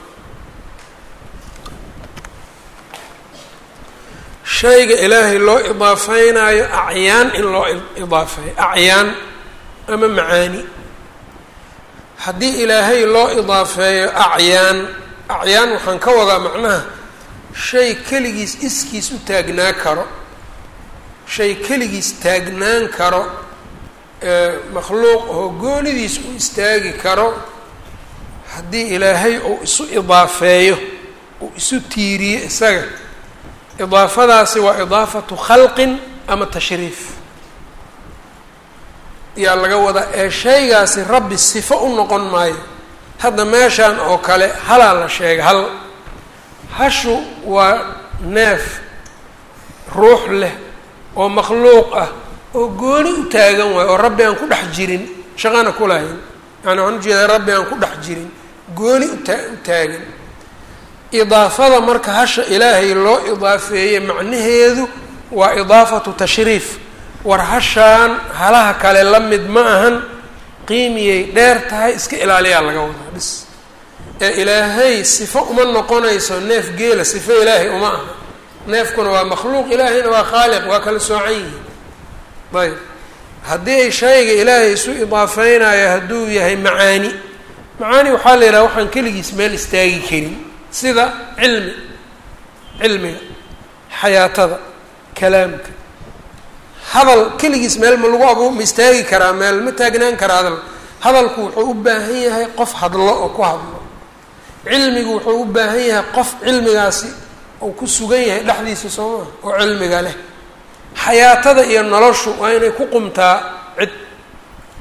shayga ilaahay loo idaafeynaayo acyaan in loo idaafeeyo acyaan ama macaani haddii ilaahay loo idaafeeyo acyaan acyaan waxaan ka wadaa macnaha shay keligiis iskiis u taagnaa karo shay keligiis taagnaan karo makhluuq oo goonidiis u istaagi karo haddii ilaahay uu isu idaafeeyo uu isu tiiriyo isaga idaafadaasi waa idaafatu khalqin ama tashriif yaa laga wadaa ee shaygaasi rabbi sifo u noqon maayo hadda meeshaan oo kale halaa la sheega hal hashu waa neef ruux leh oo makhluuq ah oo gooni u taagan waayo oo rabbi aan ku dhex jirin shaqana ku lahayn yani waxaan ujeedaa rabbi aan ku dhex jirin gooni utaa u taagan idaafada marka hasha ilaahay loo idaafeeye macnaheedu waa idaafatu tashriif war hashaan halaha kale la mid ma ahan qiimiyay dheer tahay iska ilaaliyaa laga wadaa bis ee ilaahay sifo uma noqonayso neef geela sifo ilaahay uma aha neefkuna waa makhluuq ilaahayna waa khaaliq waa kala soocan yihin ayb haddii ay shayga ilaahay isu idaafeynayo hadduu yahay macaani macaani waxaa la yidhaha waxaan keligiis meel istaagi karin sida cilmi cilmiga xayaatada kalaamka hadal keligiis meel ma lagu abu ma istaagi karaa meel ma taagnaan karaa hadal hadalku wuxuu u baahan yahay qof hadlo oo ku hadlo cilmigu wuxuu u baahan yahay qof cilmigaasi uu ku sugan yahay dhexdiisa soo maa oo cilmiga leh xayaatada iyo noloshu waa inay ku qumtaa cid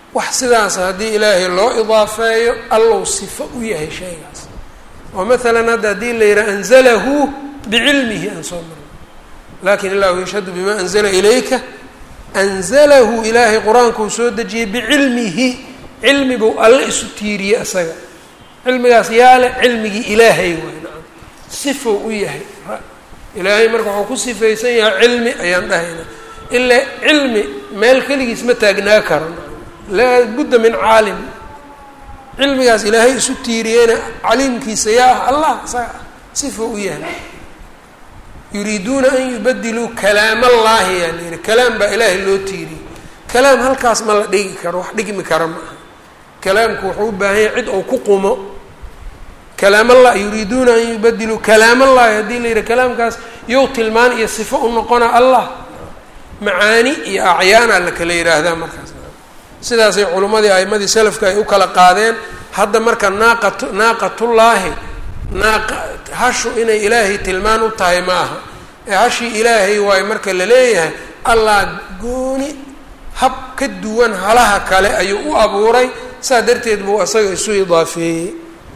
wax sidaas haddii ilaahay loo idaafeeyo allow sifo u yahay shaygaas oo maalan hadda haddii la yidhaha anzalahu bicilmihi aan soo marno lakin illahu yashhadu bima anzala ilayka anzalahu ilaahay qur-aankuu soo dejiyey bicilmihi cilmi buu alle isu tiiriyey isaga cilmigaas yaale cilmigii ilaahay waay nacam sifou u yahay ilaahay marka wuxuu ku sifaysan yahay cilmi ayaan dhahayna ilaa cilmi meel keligiis ma taagnaa karo laa budda min caalim cilmigaas ilaahay isu tiiriyeyna caliimkiisa yaa ah allah isaga ah sifou u yahay yuriiduuna an yubadiluu kalaam allaahi yaa la yihi kalaam baa ilaahay loo tiiriyey kalaam halkaas ma la dhigi karo wax dhigmi kara ma aha kalaamku wuxuu u baahan yahay cid ou ku qumo kalaam allah yuriiduuna an yubadiluu kalaam allahi haddii la yidhi kalaamkaas yow tilmaan iyo sifo u noqona allah macaani iyo acyaana la kala yidhaahdaa markaas sidaasay culimmadii a'imadii salafka ay u kala qaadeen hadda marka naaqat naaqatullaahi naaqa hashu inay ilaahay tilmaan u tahay ma aha ee hashii ilaahay waayo marka la leeyahay allah gooni hab ka duwan halaha kale ayuu u abuuray saa darteed buu isaga isu idaafeeyey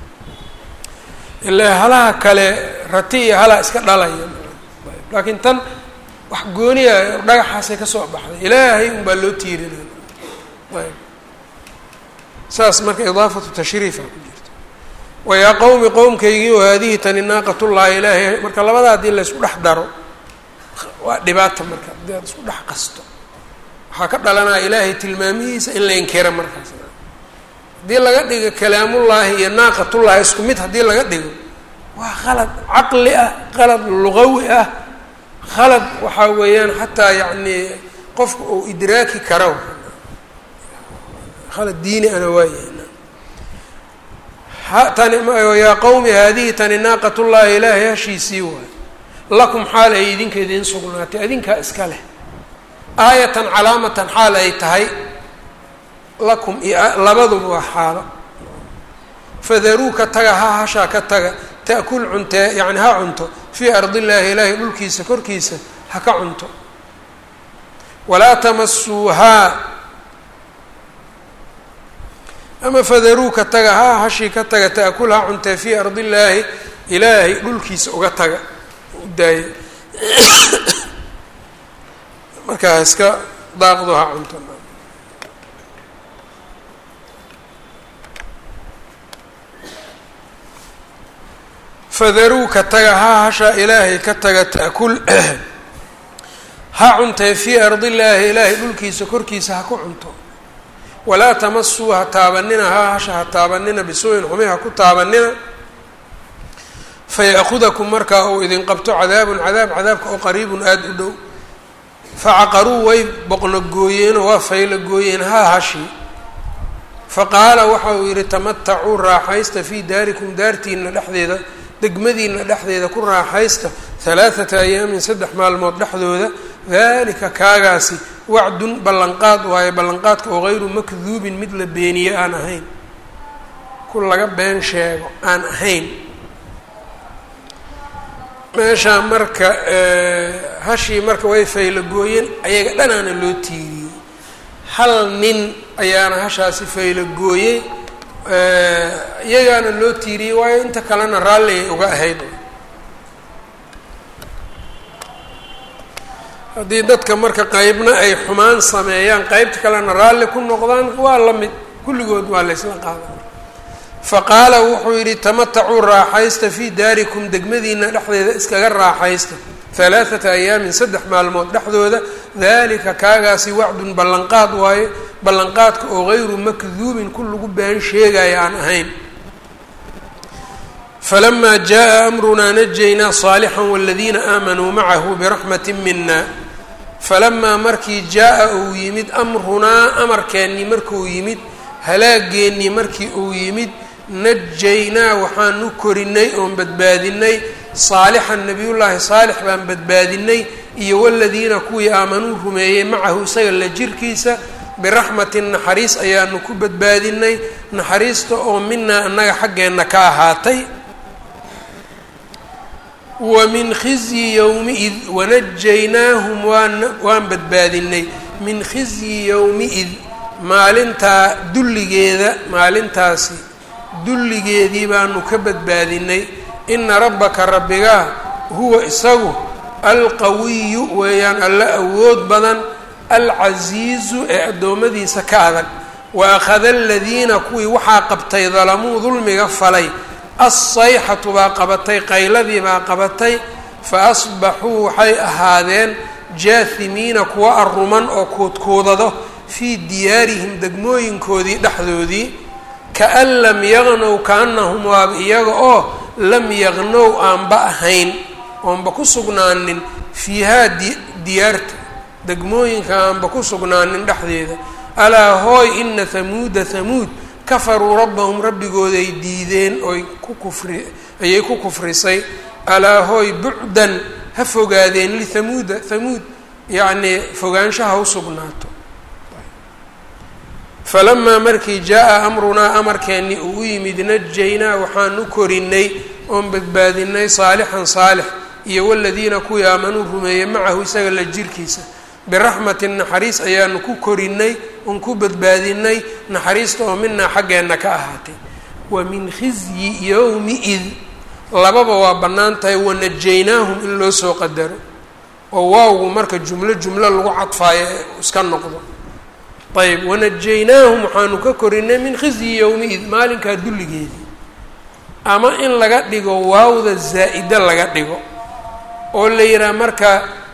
ilaa halaha kale rati iyo halaa iska dhalaya laakiin tan wax gooniya dhagaxaasay ka soo baxday ilaahay unbaa loo tiirinaya ayb saas marka idaafatu tashriifa ku jirta wayaa qowmi qowmkaygii oo haadihi tani naaqatullaahi ilaahay marka labada haddii laysku dhex daro waa dhibaata marka haddii aad isku dhex qasto waxaa ka dhalanaya ilaahay tilmaamihiisa in la inkira markaas haddii laga dhigo kalaamullaahi iyo naaqatullaahi isku mid haddii laga dhigo waa qalad caqli ah qalad luqawi ah khalad waxaa weeyaan xataa yacni qofka uu idraaki karo khalad diini ana waayahay tani yaa qowmi haadihi tani naaqatullaahi ilaahay hashiisii waay lakum xaal ay idinka idiin sugnaatay adinkaa iska leh aayatan calaamatan xaal ay tahay lakum iyo labaduba waa xaalo fadaruuka taga ha hashaa ka taga ta'kul cuntee yacni ha cunto fii ardillaahi ilaahay dhulkiisa korkiisa ha ka cunto walaa tamasuuhaa ama fadaruuka taga ha hashii ka taga ta'kul ha cuntee fii ardillaahi ilaahay dhulkiisa uga taga u daaya markaa iska daaqdo ha cunto fadaruuka taga ha hashaa ilaahay ka taga ta'kul ha cuntee fii ardillaahi ilaahay dhulkiisa korkiisa ha ku cunto walaa tamasuu ha taabanina ha hasha ha taabanina bisuu'in xumi ha ku taabanina faya'kudakum markaa uu idin qabto cadaabun cadaab cadaabka oo qariibun aada u dhow facaqaruu way boqno gooyeenoo waa faylo gooyeen haa hashii faqaala waxa uu yidhi tamatacuu raaxaysta fii daarikum daartiina dhexdeeda degmadiina dhexdeeda ku raaxaysta halaathata ayaamin saddex maalmood dhexdooda daalika kaagaasi wacdun ballanqaad waayo ballanqaadka oo hayru makduubin mid la beeniye aan ahayn ku laga been sheego aan ahayn meeshaa marka hashii marka way faylo gooyeen ayaga dhanaana loo tiiriyey hal nin ayaana hashaasi faylo gooyey iyagaana loo tiiriyey waayo inta kalena raalligay uga ahayd haddii dadka marka qeybna ay xumaan sameeyaan qeybta kalena raalli ku noqdaan waa la mid kulligood waa laysla qaadan faqaala wuxuu yidhi tamatacuu raaxaysta fii daarikum degmadiina dhexdeeda iskaga raaxaysta halaathata ayaamin saddex maalmood dhexdooda dalika kaagaasi wacdun ballanqaad waaye ballanqaadka oo hayru makduubin ku lagu been sheegaya aan ahayn falamaa jaa amrunaa najaynaa saalixan waladiina aamanuu macahu biraxmati mina falamaa markii jaa-a uu yimid amrunaa amarkeennii markuu yimid halaageennii markii uu yimid najaynaa waxaanu korinay oon badbaadinay saalixan nebiyullaahi saalix baan badbaadinay iyo waladiina kuwii aamanuu rumeeyey macahu isaga la jirkiisa biraxmatin naxariis ayaanu ku badbaadinay naxariista oo minaa annaga xaggeenna ka ahaatay wa min khizyi yowmi-id wanajaynaahum waan waan badbaadinay min khizyi yowmi-id maalintaa dulligeeda maalintaasi dulligeedii baanu ka badbaadinay ina rabbaka rabbigaa huwa isagu alqawiyu weeyaan alla awood badan alcasiizu ee addoommadiisa ka adag wa akhada aladiina kuwii waxaa qabtay dalamuu dulmiga falay assayxatu baa qabatay qayladii baa qabatay fa asbaxuu waxay ahaadeen jaahimiina kuwa arruman oo kuudkuudado fii diyaarihim degmooyinkoodii dhexdoodii kaan lam yaqnow kaanahum waaba iyaga oo lam yaqnow aanba ahayn oonba ku sugnaanin fiihaa diyaarta degmooyinka aanba ku sugnaanin dhexdeeda alaa hooy ina hamuuda hamuud kafaruu rabbahum rabbigooday diideen oy ku kufri ayay ku kufrisay alaa hooy bucdan ha fogaadeen lihamuuda hamuud yacnii fogaanshaha u sugnaato falamaa markii jaa-a amrunaa amarkeennii uu u yimid najaynaa waxaan u korinay oon badbaadinay saalixan saalix iyo waladiina kuwii aamanuu rumeeyey macahu isaga la jirkiisa biraxmatin naxariis ayaanu ku korinay oon ku badbaadinay naxariista oo minaa xaggeenna ka ahaatay wa min khizyi yowmi id lababa waa bannaan tahay wanajaynaahum in loo soo qadaro oo waawgu marka jumlo jumlo lagu cadfaayo ee iska noqdo ayb wanajaynaahum waxaanu ka korinay min khizyi yowmi-id maalinkaa dulligeedii ama in laga dhigo waawda zaa'ida laga dhigo oo la yidhaha marka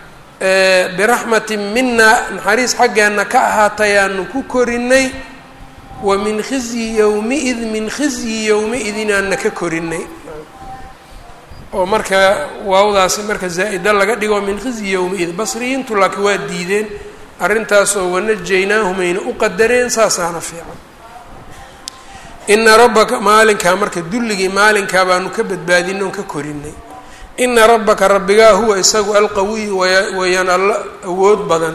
biraxmatin mina naxariis xaggeenna ka ahaatayaanu ku korinay wa min khizyi yowmi-id min khizyi yowmi-idin aanna ka korinay oo marka waawdaasi marka zaa'ida laga dhigo min khizyi yowmi-id basriyiintu laakiin waa diideen arrintaasoo wanajaynaahum ayna u qadareen saasaana fiican ina rabbaka maalinkaa marka dulligii maalinkaa baanu ka badbaadinay oon ka korinay ina rabbaka rabbigaa huwa isagu alqawiyu weeyaan alla awood badan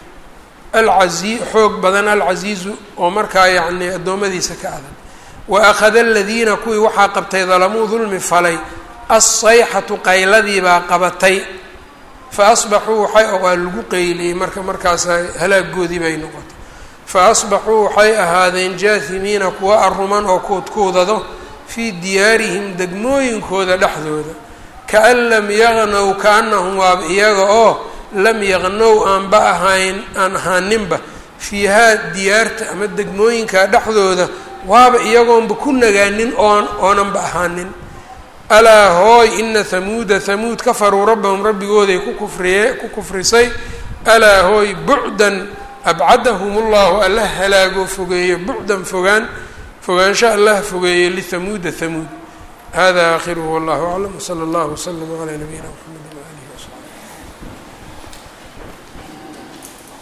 alcai xoog badan alcasiizu oo markaa yacnii addoommadiisa ka adag wa akhada aladiina kuwii waxaa qabtay dalamuu dulmi falay assayxatu qayladii baa qabatay fa asbaxuu waxay waa lagu qeyliyey marka markaasa halaagoodii bay noqotay fa asbaxuu waxay ahaadeen jaahimiina kuwa arruman oo kuudkuudado fii diyaarihim degmooyinkooda dhexdooda kaan lam yaqnow kaanahum waaba iyaga oo lam yaqnow aanba ahayn aan ahaaninba fiihaa diyaarta ama degmooyinka dhexdooda waaba iyagoonba ku nagaanin oon oonanba ahaanin alaa hooy ina hamuuda hamuud kafaruu rabbahum rabbigooday ku kufriye ku kufrisay alaa hooy bucdan abcadahum ullahu alla halaago fogeeyo bucdan fogaan fogaansho allaha fogeeyo lihamuuda hamuud hada aakhiruhu wallahu aclam wsala allahu wslama calaa nabiyina mxamed